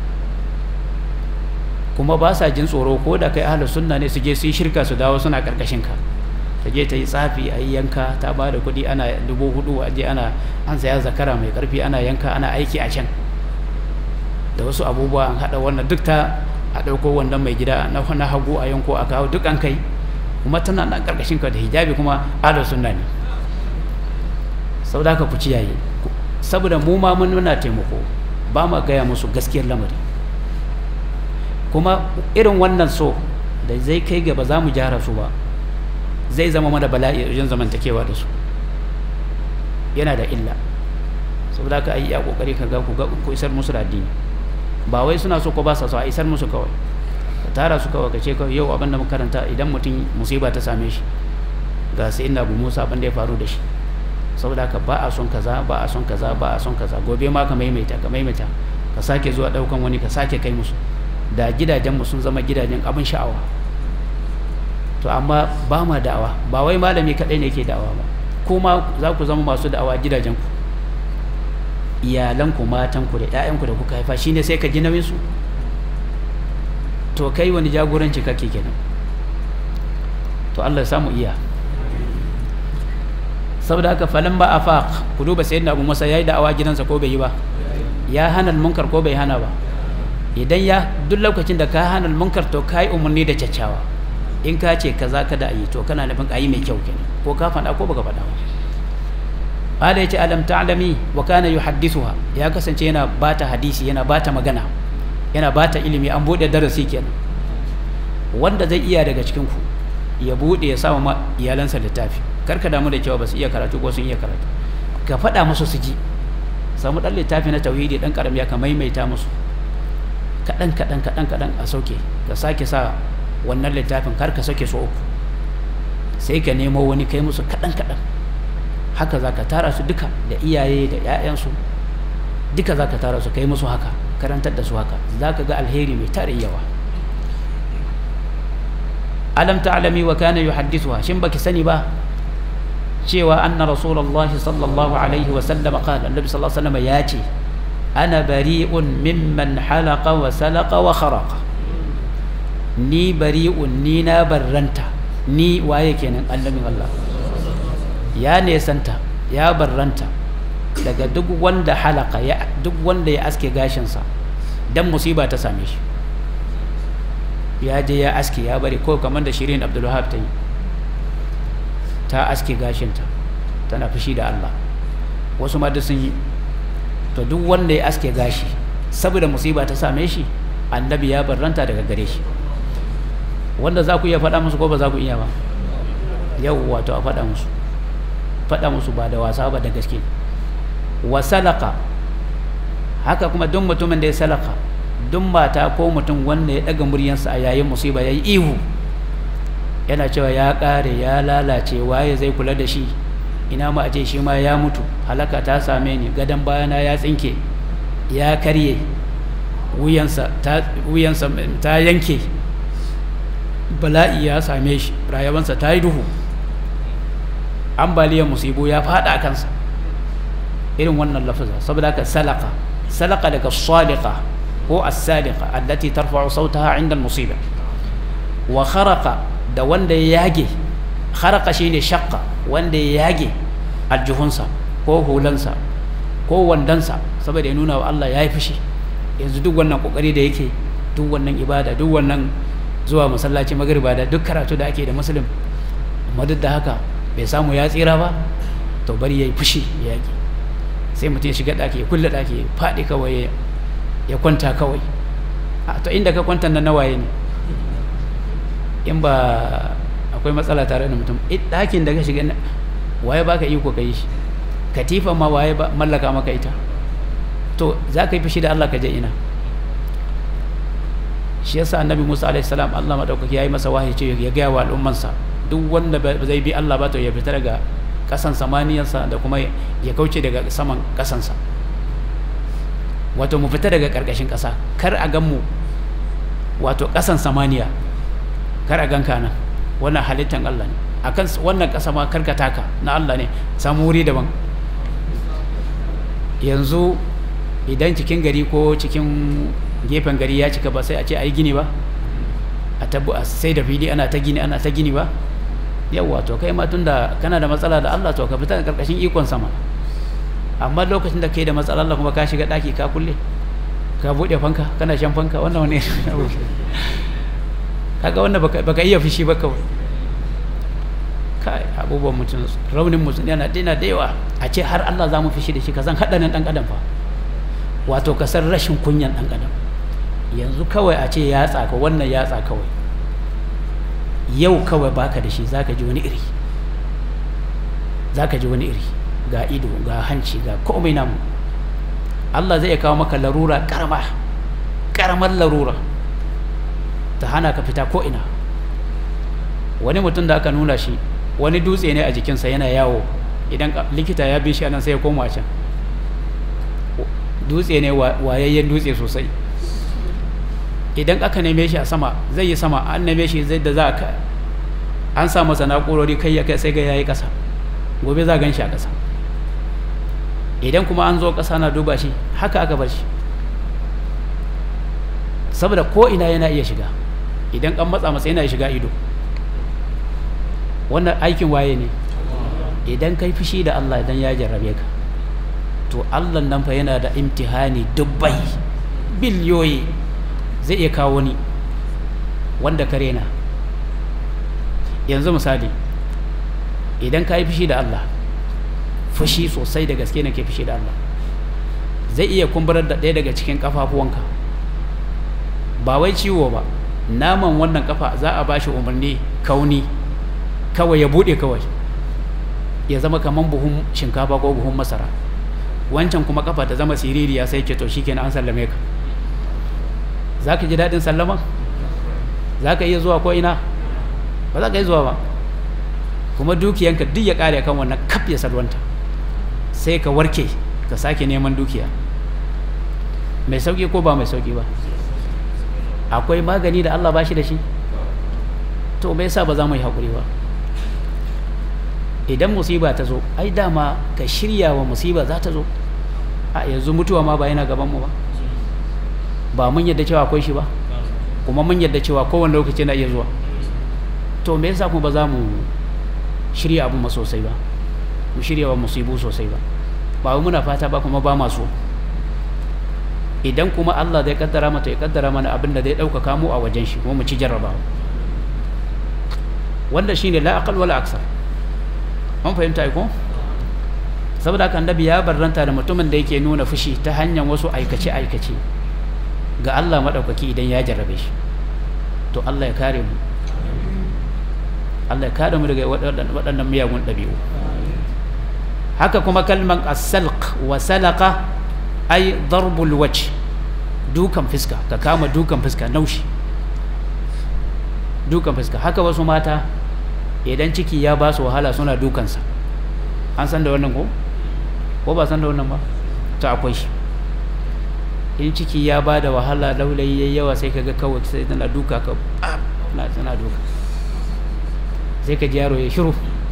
kuma ba sa jin tsoro ko da kai ahlus sunna ne su je su yi shirka su dawo suna karkashin ka ta je ta yi tsafi a yi yanka ta ba da kuɗi ana dubu hudu a je ana an saya zakara mai karfi ana yanka ana aiki a can da wasu abubuwa an haɗa wannan duk ta a ɗauko wannan mai gida na na hagu a yanko a kawo duk an kai kuma tana nan karkashin ka da hijabi kuma ahlus sunna ne sau da ka ku ciyaye saboda mu ma mun muna taimako ba ma gaya musu gaskiyar lamari kuma irin wannan so da zai kai gaba za mu gyara su ba zai zama mana bala'i wajen zamantakewa da su yana da illa saboda ka yi a kokari ka ga ku isar musu da addini ba wai suna so ko ba sa so a isar musu kawai ka tara su kawai ka ce kawai yau abin da karanta idan mutum musiba ta same shi ga sai ina bu musa abin da ya faru da shi saboda ka ba a son kaza ba a son kaza ba a son kaza gobe ma ka maimaita ka maimaita ka sake zuwa daukan wani ka sake kai musu da gidajenmu sun zama gidajen abin sha'awa to amma ba ma da'awa ba wai malami kaɗai ne ke da'awa ba kuma za ku zama masu da'awa gidajenku iyalanku matanku da 'ya'yanku da kuka haifa shine sai ka ji nauyinsu to kai wani jagoranci kake kenan to Allah ya samu iya saboda haka falin ba a faq ku duba sayyidina abu masa yayi da'awa gidansa ko bai yi ba ya hana munkar ko bai hana ba idan ya duk lokacin da ka hana munkar to ka yi umarni da caccawa in ka ce kaza kada a yi to kana nufin a yi mai kyau kenan ko ka faɗa ko baka faɗa ba qala yace alam ta'lami wa kana yuhaddithuha ya kasance yana bata hadisi yana bata magana yana bata ilimi an bude darasi kenan wanda zai iya daga cikin ku ya bude ya samu ma iyalansa littafi kar ka damu da cewa ba su iya karatu ko sun iya karatu ka faɗa musu su ji samu ɗan littafi na tauhidi ɗan ƙarami ka maimaita musu kaɗan kaɗan kaɗan kaɗan a sauke ka sake sa wannan littafin kar ka sauke so uku sai ka nemo wani kai musu kaɗan kaɗan haka za ka tara su duka da iyaye da 'ya'yansu duka za ka tara su kai musu haka karantar da su haka za ka ga alheri mai tare yawa alam ta'lami wa kana yuhaddithuha shin baki sani ba cewa anna rasulullahi sallallahu alaihi wa sallam qala annabi sallallahu alaihi wa sallam ya ce ana bari'un mimman halaqa wa salaqa wa kharaqa ni bari'un ni na barranta ni waye kenan annabin Allah ya nesanta ya barranta daga duk wanda halaka ya duk wanda ya aske gashinsa dan musiba ta same shi ya je ya aske ya bari ko kamar da shirin abdulwahab ta yi ta aske gashinta tana fushi da Allah wasu ma duk sun yi to duk wanda ya aske gashi saboda musiba ta same shi annabi ya barranta daga gare shi wanda za ku iya faɗa musu ko ba za ku iya ba yau wato a faɗa musu faɗa musu ba da wasa ba da gaske wa salaka haka kuma duk mutumin da ya salaka duk mata ko mutum wanda ya ɗaga muryansa a yayin musiba ya yi ihu yana cewa ya ƙare ya lalace waye zai kula da shi ina ma a ce shi ma ya mutu halaka ta same ni gadon bayana ya tsinke ya karye wuyansa ta yanke bala'i ya same shi rayuwarsa ta yi duhu ambaliyar musibu ya fada a kansa irin wannan lafaza saboda haka salaka salaka daga salika ko as-sadiqa allati tarfa'u sautaha 'inda al-musiba wa kharaqa da wanda ya yage kharaqa shine shaqqa wanda ya yage aljuhunsa ko hulansa ko wandansa saboda ya nuna wa Allah ya yi fushi yanzu duk wannan kokari da yake duk wannan ibada duk wannan zuwa masallaci magriba da duk karatu da ake da muslim amma duk da haka bai samu ya tsira ba to bari yayi fushi ya yaki sai mutum ya shiga daki ya kulle daki ya faɗi kawai ya kwanta kawai to inda ka kwanta nan nawaye ne in ba akwai matsala tare da mutum ɗakin da ka shiga waye baka iko ka yi shi katifa ma waye mallaka maka ita to za ka yi fushi da Allah ka je ina shi yasa annabi Musa alaihi salam Allah madaukaki yayi masa wahayi ce ya gaya wa al'ummansa duk wanda zai bi Allah ba to ya fita daga kasan samaniyarsa da kuma ya kauce daga saman kasansa wato mu fita daga karkashin kasa kar a gan mu wato kasan samaniya kar a gan ka nan wannan halittan Allah ne akan wannan ƙasa ma karkata ka na Allah ne samu wuri daban yanzu idan cikin gari ko cikin gefen gari ya cika ba sai a ce a yi gini ba a tabbu a sai da fili ana ta gini ana ta gini ba yawwa to kai ma tunda kana da matsala da Allah to ka fita karkashin ikon sama amma lokacin da kai da matsala Allah kuma ka shiga daki ka kulle ka bude fanka kana shan fanka wannan wani kaga wannan baka iya fushi ba kawai kai abubuwan mutum raunin mutum yana dina da yawa a ce har Allah za mu fushi da shi ka san haɗarin ɗan adam fa wato ka san rashin kunyan ɗan adam yanzu kawai a ce ya tsaka wannan ya tsaka kawai yau kawai baka da shi zaka ji wani iri zaka ji wani iri ga ido ga hanci ga komai namu Allah zai kawo maka larura karama karamar larura ta hana ka fita ko ina wani mutum da aka nuna shi wani dutse ne a jikinsa yana yawo idan likita ya bi shi anan sai ya koma can dutse ne wayayyen dutse sosai idan aka neme shi a sama zai yi sama an neme shi zai da za ka an sa masa na'urori kai ya kai sai ga yayi ƙasa gobe za gan shi a ƙasa idan kuma an zo ƙasa na duba shi haka aka bar shi saboda ko ina yana iya shiga idan an matsa masa yana shiga ido wannan aikin waye ne idan kai fushi da Allah idan ya jarrabe ka to Allah nan fa yana da imtihani dubbai biliyoyi zai iya kawo ni wanda ka rena yanzu misali idan ka yi fushi da Allah fushi sosai da gaske ne ke fushi da Allah zai iya kumburar da ɗaya daga cikin ƙafafuwanka ba wai ciwo ba naman wannan kafa za a bashi umarni kauni kawai ya buɗe kawai ya zama kamar buhun shinkafa ko buhun masara wancan kuma kafa ta zama siririya sai ke to shikenan an sallame ka za ka ji daɗin sallama za ka iya zuwa ko ina ba za ka yi zuwa ba kuma dukiyanka duk ya ƙare kan wannan kaf ya salwanta sai ka warke ka sake neman dukiya mai sauƙi ko ba mai sauƙi ba akwai magani da Allah ba shi da shi to me yasa ba za mu yi haƙuri ba idan musiba ta zo ai dama ka shirya wa musiba za ta zo a yanzu mutuwa ma ba yana gaban mu ba ba mun yadda cewa akwai shi ba kuma mun yadda cewa kowane lokaci na iya zuwa to me yasa kuma ba za mu shirya abu ma sosai ba mu shirya wa musibu sosai ba ba muna fata ba kuma ba masu idan kuma Allah zai kaddara mata ya kaddara mana abin da zai ɗaukaka mu a wajen shi kuma mu ci jarrabawa wanda shine la aqal wala aksar an fahimta ko saboda haka annabi ya barranta da mutumin da yake nuna fushi ta hanyar wasu aikace aikace ga Allah madaukaki idan ya jarrabe shi to Allah ya kare mu Allah ya kare mu daga waɗannan miyagun ɗabi'u haka kuma kalman as-salq wa salaqa ay darbul wajh dukan fiska ka kama dukan fiska naushi dukan fiska haka wasu mata idan ciki ya ba su wahala suna dukansa an san da wannan ko ko ba san da wannan ba to akwai shi in ciki ya ba da wahala laulayi yayi yawa sai kaga kawai sai tana duka ka na tana duka sai ka ji yaro ya shiru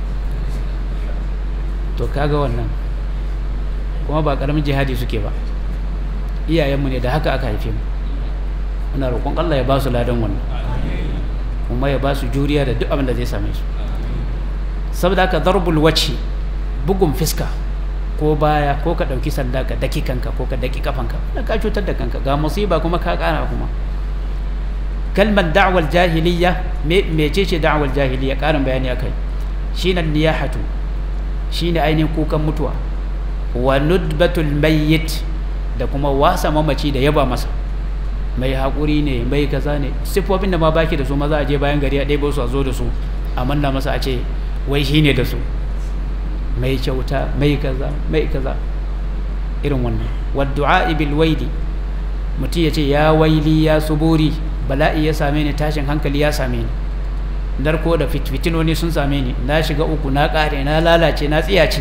to kaga wannan kuma ba karamin jihadi suke ba iyayenmu ne da haka aka haife mu muna roƙon Allah ya ba su ladan wannan kuma ya ba su juriya da duk abin da zai same su saboda haka darbul wacce bugun fiska ko baya ko ka ɗauki sanda ka daki kanka ko ka daki kafanka da ka cutar da kanka ga musiba kuma ka ƙara kuma kalmar da'awar jahiliya mece ce da'awar jahiliya ƙarin bayani akai shine niyahatu shine ainihin kukan mutuwa wa nudbatul mayyit da kuma wasa mamaci da yaba masa mai haƙuri ne mai kaza ne siffofin da ma baki da su maza a je bayan gari a ɗaya su a zo da su a manna masa a ce wai shi ne da su mai kyauta mai kaza mai kaza irin wannan wadda'a bil waidi mutum ya ce ya waili ya suburi bala'i ya same ni tashin hankali ya same ni narko da fitinoni sun same ni na shiga uku na ƙare na lalace na tsiyace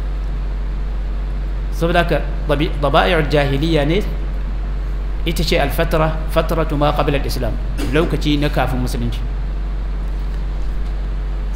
saboda haka daba'i'ar jahiliya ne ita ce alfatara fataratu ma qabla al-islam lokaci na kafin musulunci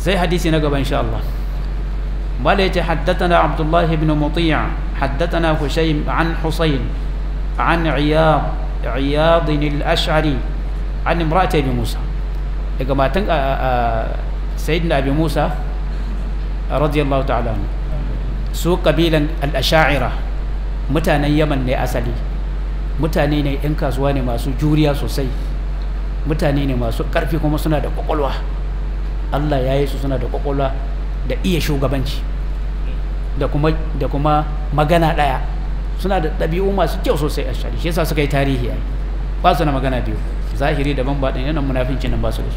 sai hadisi na gaba insha Allah mala yace haddathana Abdullah ibn Muti' haddathana Hushaym an Husayn an Iyad Iyad al-Ash'ari an imra'ati Abi Musa daga matan sayyidina Abi Musa radiyallahu ta'ala su kabilan al-Ash'ira mutanen Yaman ne asali mutane ne 'yan kasuwa ne masu juriya sosai mutane ne masu ƙarfi kuma suna da ƙwaƙwalwa Allah ya yi su suna da ƙwaƙwalwa da iya shugabanci da kuma da kuma magana ɗaya suna da ɗabi'u masu kyau sosai a shari shi yasa suka yi tarihi ai ba su na magana biyu zahiri daban ba ɗin yanan munafincin nan ba su da shi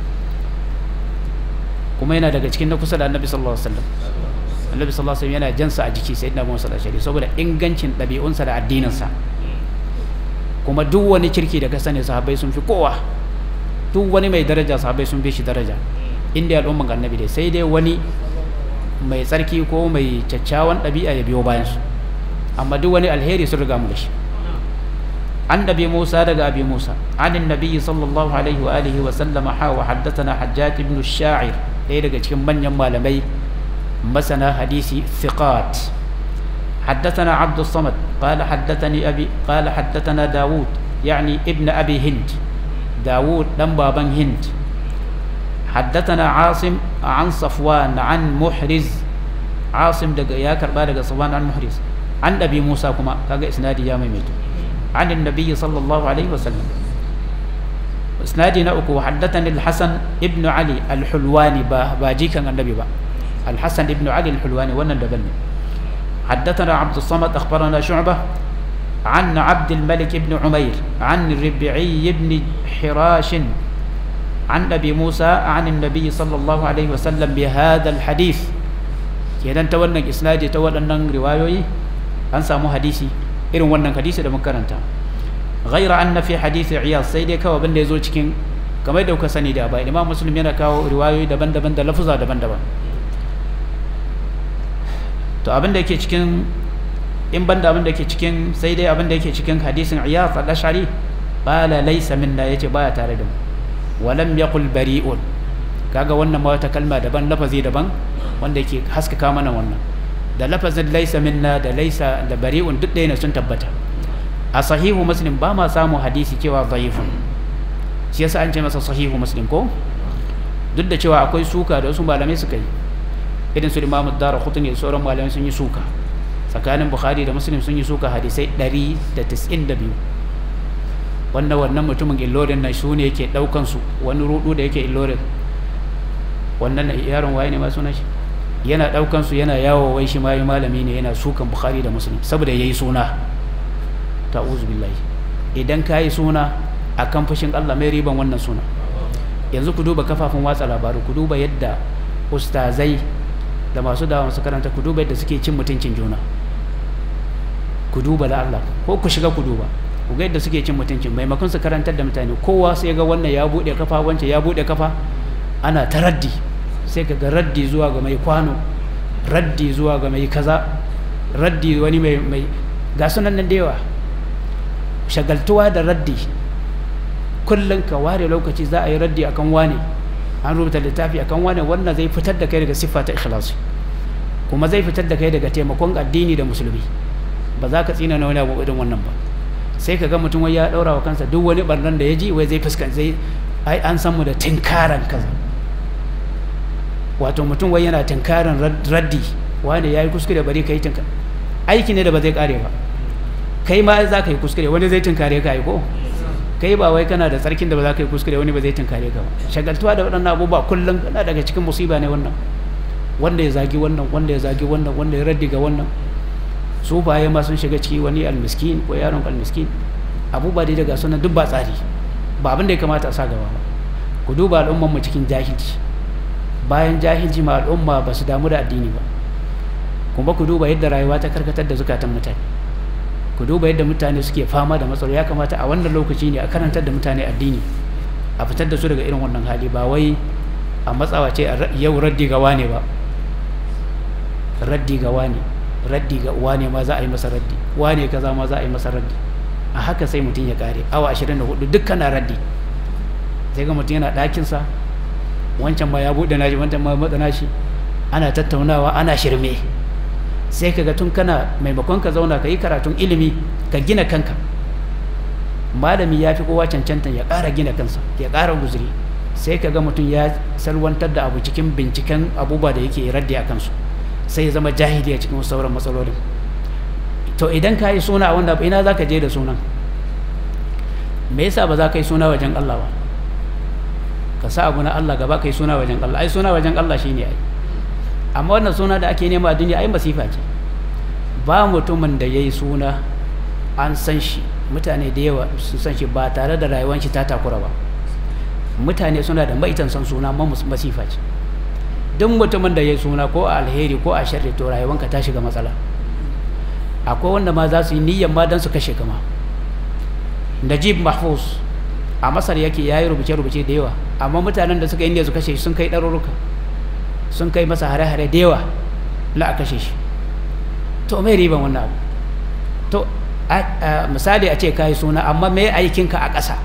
kuma yana daga cikin na kusa da annabi sallallahu alaihi wasallam annabi sallallahu alaihi wasallam yana jansa a jiki sayyidina Muhammad sallallahu alaihi wasallam saboda ingancin ɗabi'unsa da addininsa kuma duk wani kirki da ka sani sahabbai sun fi kowa duk wani mai daraja sahabbai sun fi shi daraja inda al'umman annabi dai sai dai wani mai tsarki ko mai kyakkyawan ɗabi'a ya biyo bayan su amma duk wani alheri sun riga mu da shi an nabi musa daga abi musa an nabi sallallahu alaihi wa alihi wa sallama ha wa haddathana hajjaj ibn sha'ir ɗaya daga cikin manyan malamai masana hadisi thiqat حدثنا عبد الصمد قال حدثني أبي قال حدثنا داود يعني ابن أبي هند داود لم بابن هند حدثنا عاصم عن صفوان عن محرز عاصم دق يا كربا دق صفوان عن محرز عن أبي موسى كما كاga إسنادي يا ميميت عن النبي صلى الله عليه وسلم إسنادي نأكو حدثني الحسن ابن علي الحلواني باجي كان النبي با الحسن ابن علي الحلواني وانا دبلني حدثنا عبد الصمد أخبرنا شعبة عن عبد الملك بن عمير عن الربعي بن حراش عن أبي موسى عن النبي صلى الله عليه وسلم بهذا الحديث kenan ta wannan isnadi ta waɗannan riwayoyi an samu hadisi irin wannan hadisi da makaranta ghaira anna fi hadisi iyas sai dai kawai abinda ya zo cikin kamar da kuka sani da ba imam muslim yana kawo riwayoyi daban-daban da lafuza daban-daban to abin da yake cikin in banda abin da yake cikin sai dai abin da yake cikin hadisin iyas al-ashari qala laysa minna yace baya tare da mu walam yaqul bari'un kaga wannan ma wata kalma daban lafazi daban wanda yake haskaka mana wannan da lafazin laysa minna da laysa da bari'un duk ɗaya ne sun tabbata a sahihu muslim ba ma samu hadisi cewa dhaifun shi yasa an ce masa sahihu muslim ko duk da cewa akwai suka da wasu malamai suka yi irin su imamu dara khutuni da sauran malamai sun yi suka tsakanin bukhari da muslim sun yi suka hadisai 192 wanda wannan mutumin illorin na su ne yake daukan su wani rudu da yake illorin wannan yaron waye ne ma suna shi yana daukan su yana yawo wai shi mai malami ne yana sukan bukhari da muslim saboda yayi suna ta'uzu billahi idan kayi suna akan fushin Allah mai riban wannan suna yanzu ku duba kafafun watsa labaru ku duba yadda ustazai da masu dawa masu karanta ku duba yadda suke cin mutuncin juna ku duba da Allah ko ku shiga ku duba ku ga yadda suke cin mutuncin maimakon su karantar da mutane kowa sai ga wannan ya bude kafa wancan ya bude kafa ana ta raddi sai ka ga raddi zuwa ga mai kwano raddi zuwa ga mai kaza raddi wani mai mai ga sunan nan da yawa shagaltuwa da raddi kullum ka ware lokaci za a yi raddi akan wane an rubuta littafi akan wane wannan zai fitar da kai daga siffa ta ikhlasi kuma zai fitar da kai daga taimakon addini da musulmi ba za ka tsina na wani abu irin wannan ba sai ka ga mutum wai ya daura wa kansa duk wani barnan da ya ji wai zai fuskan zai ai an san mu da tinkaran kaza wato mutum wai yana tinkaran raddi wane yayi kuskure bari kai tinka aiki ne da ba zai kare ba kai ma za ka yi kuskure wani zai tinkare ka yi ko kai ba wai kana da tsarkin da ba za ka yi kuskure wani ba zai tunkare ka ba shagaltuwa da waɗannan abubuwa kullum kana daga cikin musiba ne wannan wanda ya zagi wannan wanda ya zagi wannan wanda ya raddi ga wannan su baye ma sun shiga ciki wani almiskin ko yaron almiskin abubuwa dai daga sunan duk ba tsari ba abin da ya kamata a sa gaba ba ku duba al'umman mu cikin jahilci bayan jahilci ma al'umma ba su damu da addini ba kuma ku duba yadda rayuwa ta karkatar da zukatan mutane ku duba yadda mutane suke fama da matsaloli ya kamata a wannan lokaci ne a karantar da mutane addini a fitar da su daga irin wannan hali ba wai a matsawa ce yau raddi ga wane ba raddi ga wane raddi ga wane ma za a yi masa raddi wane kaza ma za a yi masa raddi a haka sai mutum ya kare awa 24 duk kana raddi sai ga mutum yana ɗakinsa wancan ma ya buɗe nashi wancan ma matsa nashi ana tattaunawa ana shirme sai ka ga tun kana maimakon ka zauna ka yi karatun ilimi ka gina kanka malami ya fi kowa cancanta ya ƙara gina kansa ya ƙara guzuri sai ka ga mutum ya salwantar da abu cikin binciken abubuwa da yake raddi a kansu sai ya zama jahili a cikin sauran matsalolin to idan ka yi suna a wanda ina za ka je da sunan me yasa ba za ka yi suna wajen Allah ba ka sa abu na Allah gaba ka yi suna wajen Allah ai suna wajen Allah shine ai amma wannan suna da ake nema a duniya ai masifa ce ba mutumin da ya yi suna an san shi mutane da yawa sun san shi ba tare da rayuwar shi ta takura ba mutane suna da maitan san suna amma masifa ce duk mutumin da ya yi suna ko a alheri ko a sharri to rayuwanka ta shiga matsala akwai wanda ma za su yi niyyar ma don su kashe kama najib mahfuz a masar yake ya yi rubuce-rubuce da yawa amma mutanen da suka yi su kashe sun kai ɗaruruka sun kai masa hare-hare da yawa la a kashe shi to mai riban wannan abu to misali a ce ka yi suna amma mai aikinka a ƙasa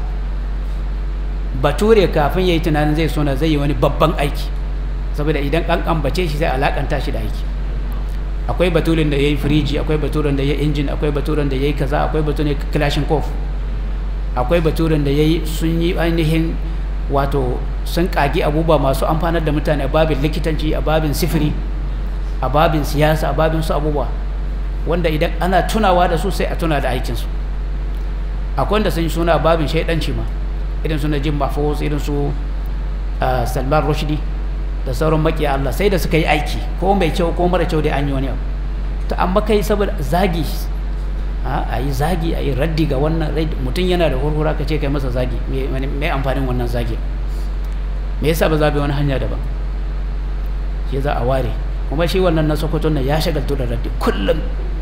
bature kafin ya yi tunanin zai suna zai yi wani babban aiki saboda idan an ambace shi sai alakanta shi da aiki akwai baturin da ya yi firiji akwai baturin da ya yi injin akwai baturin da ya yi kaza akwai baturin kilashin kof akwai baturin da ya yi sun yi ainihin wato sun kagi abubuwa masu amfanar da mutane a babin likitanci a babin sifiri a babin siyasa a babin su abubuwa wanda idan ana tunawa da su sai a tuna da aikinsu akwai wanda sun yi suna a babin shaidanci ma irin su na jim mahfuz irin su salman rushdie da sauran makiya Allah sai da suka yi aiki ko mai kyau ko mara kyau dai an yi wani abu to amma kai saboda zagi a yi zagi a yi raddi ga wannan mutum yana da hurhura ka ce kai masa zagi mai amfanin wannan zagi me yasa ba za bi wani hanya daban shi za a ware kuma shi wannan na sokoto nan ya shagaltu da raddi kullum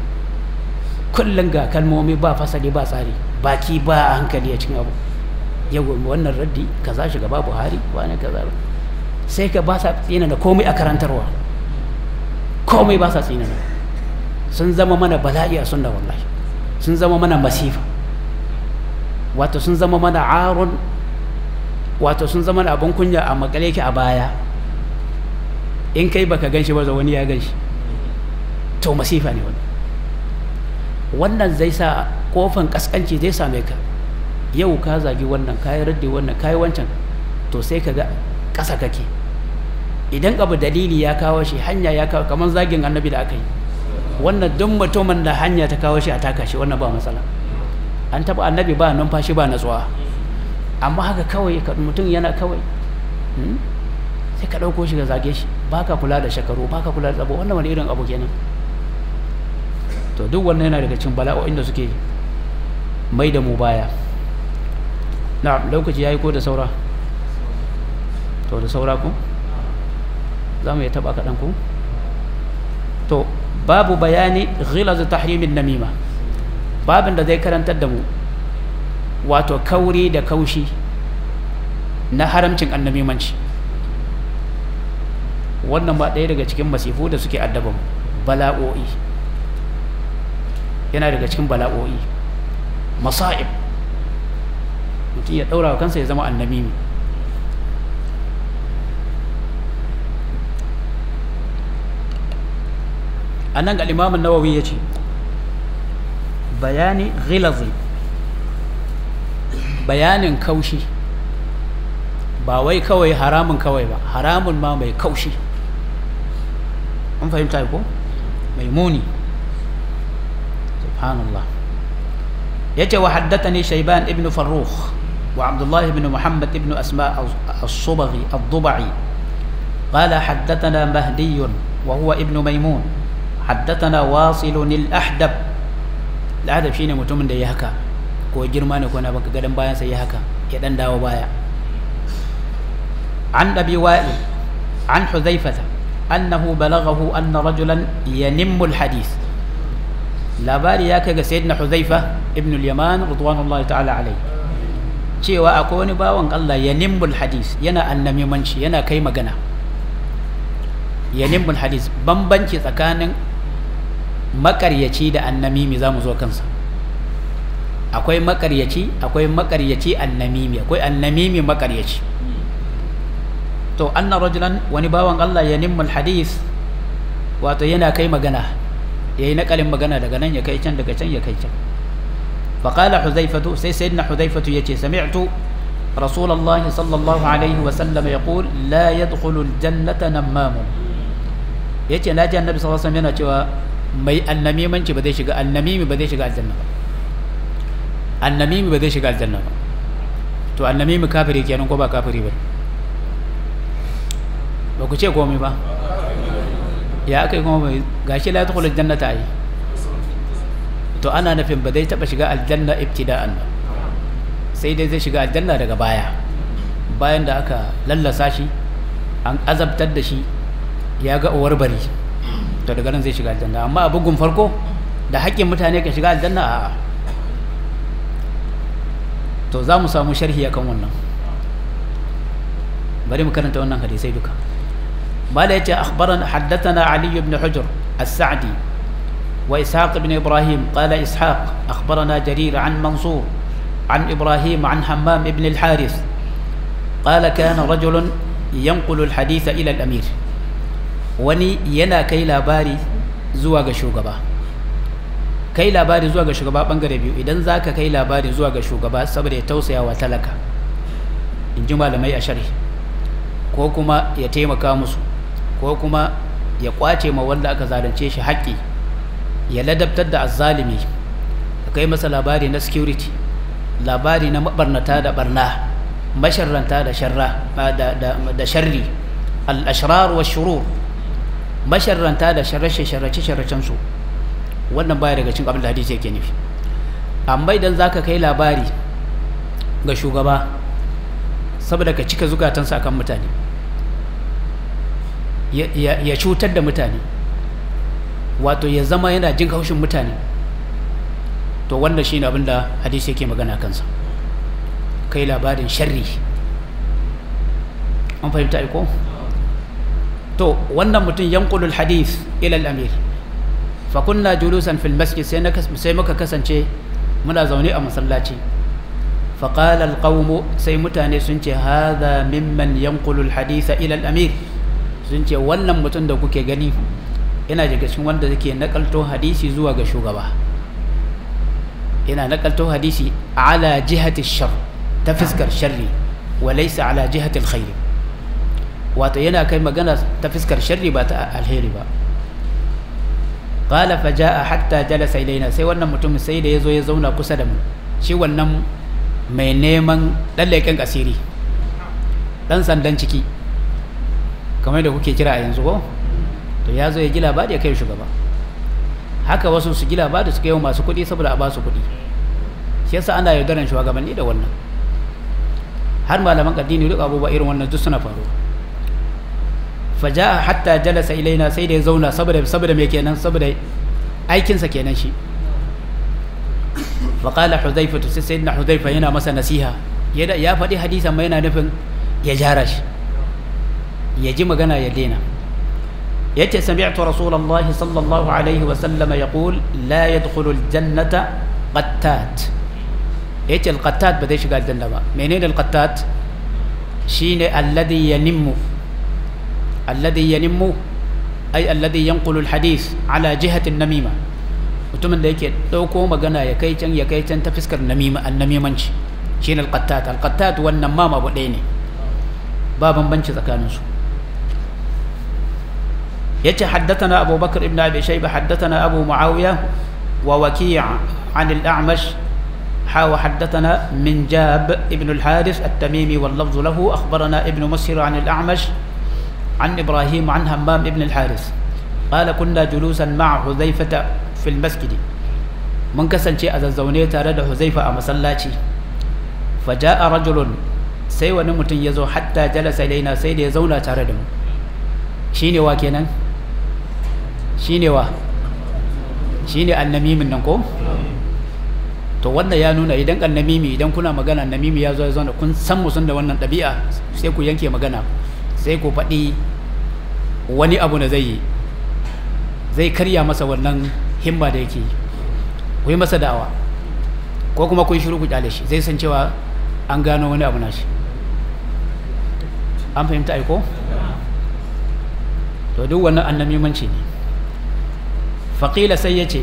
kullum ga kalmomi ba fasali ba tsari baki ba a hankali a cikin abu yau wannan raddi kaza shugaba buhari wani kaza sai ka ba sa tsina da komai a karantarwa komai ba sa tsina da sun zama mana bala'i a sunna wallahi sun zama mana masifa wato sun zama mana aron wato sun zama mana abin kunya a makale ki a baya in kai baka ganshi ba wani ya ganshi to masifa ne wannan wannan zai sa kofan kaskanci zai same ka yau ka zagi wannan kayi raddi wannan kayi wancan to sai ka ga ƙasa kake idan abu dalili ya kawo shi hanya ya kawo kamar zagin annabi da aka yi wannan duk mutumin da hanya ta kawo shi a taka shi wannan ba matsala an taɓa annabi ba numfashi ba natsuwa amma haka kawai mutum yana kawai sai ka ɗauko shi ga zage shi ba ka kula da shekaru ba ka kula da tsabo wannan wani irin abu kenan to duk wannan yana daga cikin bala'o'in da suke mai da mu baya na lokaci ya yi ko da saura to da saura ku za mu yi taba kaɗan ku to babu bayani ghilaz tahrimin namima babin da zai karantar da mu wato kauri da kaushi na haramcin annamimanci wannan ba ɗaya daga cikin masifu da suke addaban bala'o'i yana daga cikin bala'o'i masa'ib mutum ya ɗaura wa kansa ya zama annamimi a nan al'imamun nawawi ya ce bayani ghilazi bayanin kaushi ba wai kawai haramun kawai ba haramun ma mai kaushi an fahimta ko mai muni subhanallah ya ce wa haddatani shaiban ibn farrukh wa abdullahi ibn muhammad ibn asma al-subaghi al-duba'i قال حدثنا مهدي وهو ابن ميمون حدثنا واصل الأحدب الأحدب شيني متومن da ya haka ko girma ne ko na baka gadan bayan sai ya haka ya dan dawo baya عن أبي وائل عن حذيفة أنه بلغه أن رجلا ينم الحديث لا باري ياك سيدنا حذيفة ابن اليمان رضوان الله تعالى عليه cewa akwai wani bawan Allah ya nimbul hadis yana annamimanci yana kai magana ya nimbul hadis bambanci tsakanin makaryaci da annamimi za mu zo kansa akwai makaryaci akwai makaryaci annamimi akwai annamimi makaryaci to anna rajulan wani bawan Allah ya nimmul hadith wato yana kai magana yayi nakalin magana daga nan ya kai can daga can ya kai can فقال حذيفة سي سيدنا حذيفة يجي سمعت رسول الله صلى الله عليه وسلم يقول لا يدخل الجنة نمام يجي ناجي النبي صلى الله عليه وسلم yana cewa mai annamimanci ba zai shiga annamimi ba zai shiga aljanna ba annamimi ba zai shiga aljanna ba to annamimi kafiri kenan ko ba kafiri ba ba ku ce komai ba ya aka yi kuma mai gashi la yadkhulu aljannata ai to ana nufin ba zai taba shiga aljanna ibtida'an ba sai dai zai shiga aljanna daga baya bayan da aka lallasa shi an azabtar da shi ya ga uwar bari to daga nan zai shiga aljanna amma a bugun farko da haƙƙin mutane ka shiga aljanna a to za mu samu sharhi akan wannan bari mu karanta wannan hadisai duka mala yace akhbarana haddathana ali ibn hujr as-sa'di wa ishaq ibn ibrahim qala ishaq akhbarana jarir an mansur عن إبراهيم عن حمام بن الحارث قال كان رجل ينقل الحديث إلى الأمير وني ينا كي لاباري زواج شوغبا kai labari zuwa ga shugaba bangare biyu idan za ka kai labari zuwa ga shugaba saboda ya tausaya wa talaka in ji malamai a sharhi ko kuma ya taimaka musu ko kuma ya kwace ma wanda aka zalunce shi haƙƙi ya ladabtar da azzalimi ka kai masa labari na security labari na mabarnata da barna masharranta da sharra da sharri al-ashrar wa shurur masharranta da sharrace sharrace sharracen su wannan baya daga cikin abin da hadisi yake nufi amma idan zaka kai labari ga shugaba saboda ka cika zukatansa akan mutane ya cutar da mutane wato ya zama yana jin haushin mutane to wannan shi ne abinda hadisi yake magana kansa kai labarin sharri an fahimta aiko to wannan mutum yankulul hadith ila al-amir fa kunna julusan fil masjid sai sai muka kasance muna zaune a masallaci fa qala al-qawm sai mutane sun ce hadha mimman yanqulu al-hadith ila al-amir sun ce wannan mutum da kuke gani yana daga cikin wanda yake nakalto hadisi zuwa ga shugaba yana nakalto hadisi ala jihati shar ta fiskar sharri wa laysa ala jihati alkhair wato yana kai magana ta fiskar sharri ba ta alheri ba qala fa jaa hatta jalasa ilaina sai wannan mutum sai da yazo ya zauna kusa da mu shi wannan mai neman dan leƙen asiri dan sandan ciki kamar da kuke kira a yanzu ko to ya zo ya ji labari ya kai shugaba haka wasu su ji labari su kai masu kuɗi saboda a ba su kuɗi shi yasa ana yaudaran shugabanni da wannan har malaman addini duk abubuwa irin wannan duk suna faruwa faja'a hatta jalasa ilaina sai da ya zauna saboda saboda me kenan saboda aikinsa kenan shi faƙala huzaifa sai sayyidina huzaifa yana masa nasiha ya faɗi hadisan ma yana nufin ya jara shi ya ji magana ya daina yace sami'tu rasulullahi sallallahu alaihi wa sallam yaqul la yadkhulu aljannata qattat yace alqattat ba zai shiga aljanna ba menene alqattat shine alladhi yanimmu alladhi yanimmu ay alladhi yanqulu alhadith ala jihati an-namima mutumin da yake dauko magana ya kai can ya kai can ta fiskar namima annamimanci shine alqattat alqattat wannan ma mabu ɗaya ne ba bambanci tsakaninsu يتي حدثنا أبو بكر بن أبي شيبة حدثنا أبو معاوية ووكيع عن الأعمش حا وحدثنا من جاب ابن الحارث التميمي واللفظ له أخبرنا ابن مسهر عن الأعمش عن إبراهيم عن همام ابن الحارث قال كنا جلوسا مع حذيفة في المسجد من كسن شيء أززوني تارد حذيفة أما صلاتي فجاء رجل سيوى نمت يزو حتى جلس إلينا سيد يزونا تاردم شيني واكينا shine wa shine annamimin nan ko to wannan ya nuna idan annamimi idan kuna magana annamimi ya zo ya zauna kun san musun da wannan ɗabi'a sai ku yanke magana sai ku faɗi wani abu da zai yi zai karya masa wannan himma da yake yi ku yi masa da'awa ko kuma kun shiru ku kyale shi zai san cewa an gano wani abu nashi an fahimta aiko to duk wannan annamimanci ne faƙila sai ya ce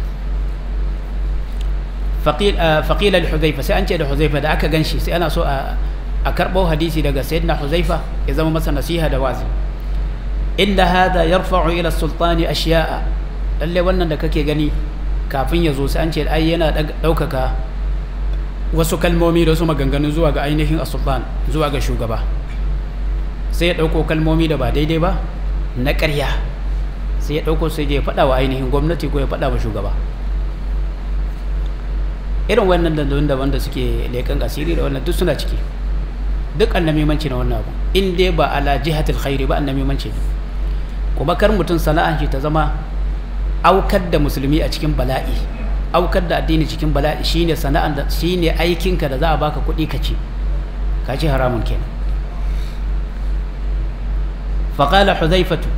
faƙila da huzaifa sai an ce da huzaifa da aka gan shi sai ana so a karɓo hadisi daga sayyidina huzaifa ya zama masa nasiha da wazi inda hada yarfa'u ila sultani ashiya'a lalle wannan da kake gani kafin ya zo sai an ce ai yana ɗaukaka wasu kalmomi da wasu maganganu zuwa ga ainihin sultan zuwa ga shugaba sai ya ɗauko kalmomi da ba daidai ba na ƙarya sai ya ɗauko sai ya faɗa wa ainihin gwamnati ko ya faɗa wa shugaba irin wannan dandalin da wanda suke leƙen asiri da wannan duk suna ciki duk annamimanci na wannan abu in dai ba ala jihatul khairi ba annamimanci ne kuma kar mutum sana'an shi ta zama aukar da musulmi a cikin bala'i aukar da addini cikin bala'i shine sana'an da shine aikinka da za a baka kuɗi ka ci ka ci haramun kenan faqala hudhaifatu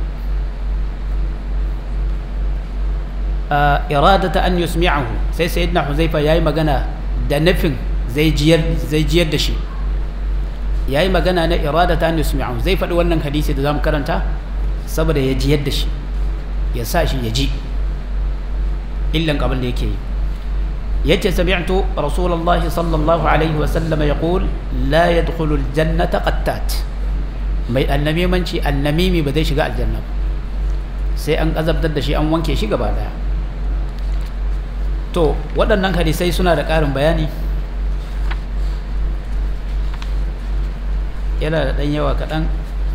iradata an yusmi'ahu sai sayyidina huzaifa yayi magana da nufin zai jiyar zai jiyar da shi yayi magana na iradata an yusmi'ahu zai faɗi wannan hadisi da zamu karanta saboda ya jiyar da shi ya sa shi ya ji illan abin da yake yi yace sami'tu rasulullahi sallallahu alaihi wa sallam yaqul la yadkhulu aljannata qattat mai annamimanci annamimi ba zai shiga aljanna ba sai an azabtar da shi an wanke shi gaba daya to waɗannan hadisai suna da ƙarin bayani yana da ɗan yawa kaɗan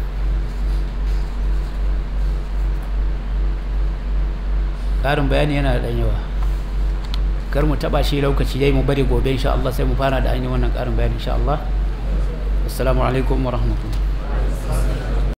ƙarin bayani yana da ɗan yawa kar mu taɓa shi lokaci dai mu bari gobe insha Allah sai mu fara da ainihin wannan ƙarin bayani insha Allah assalamu alaikum wa rahmatullah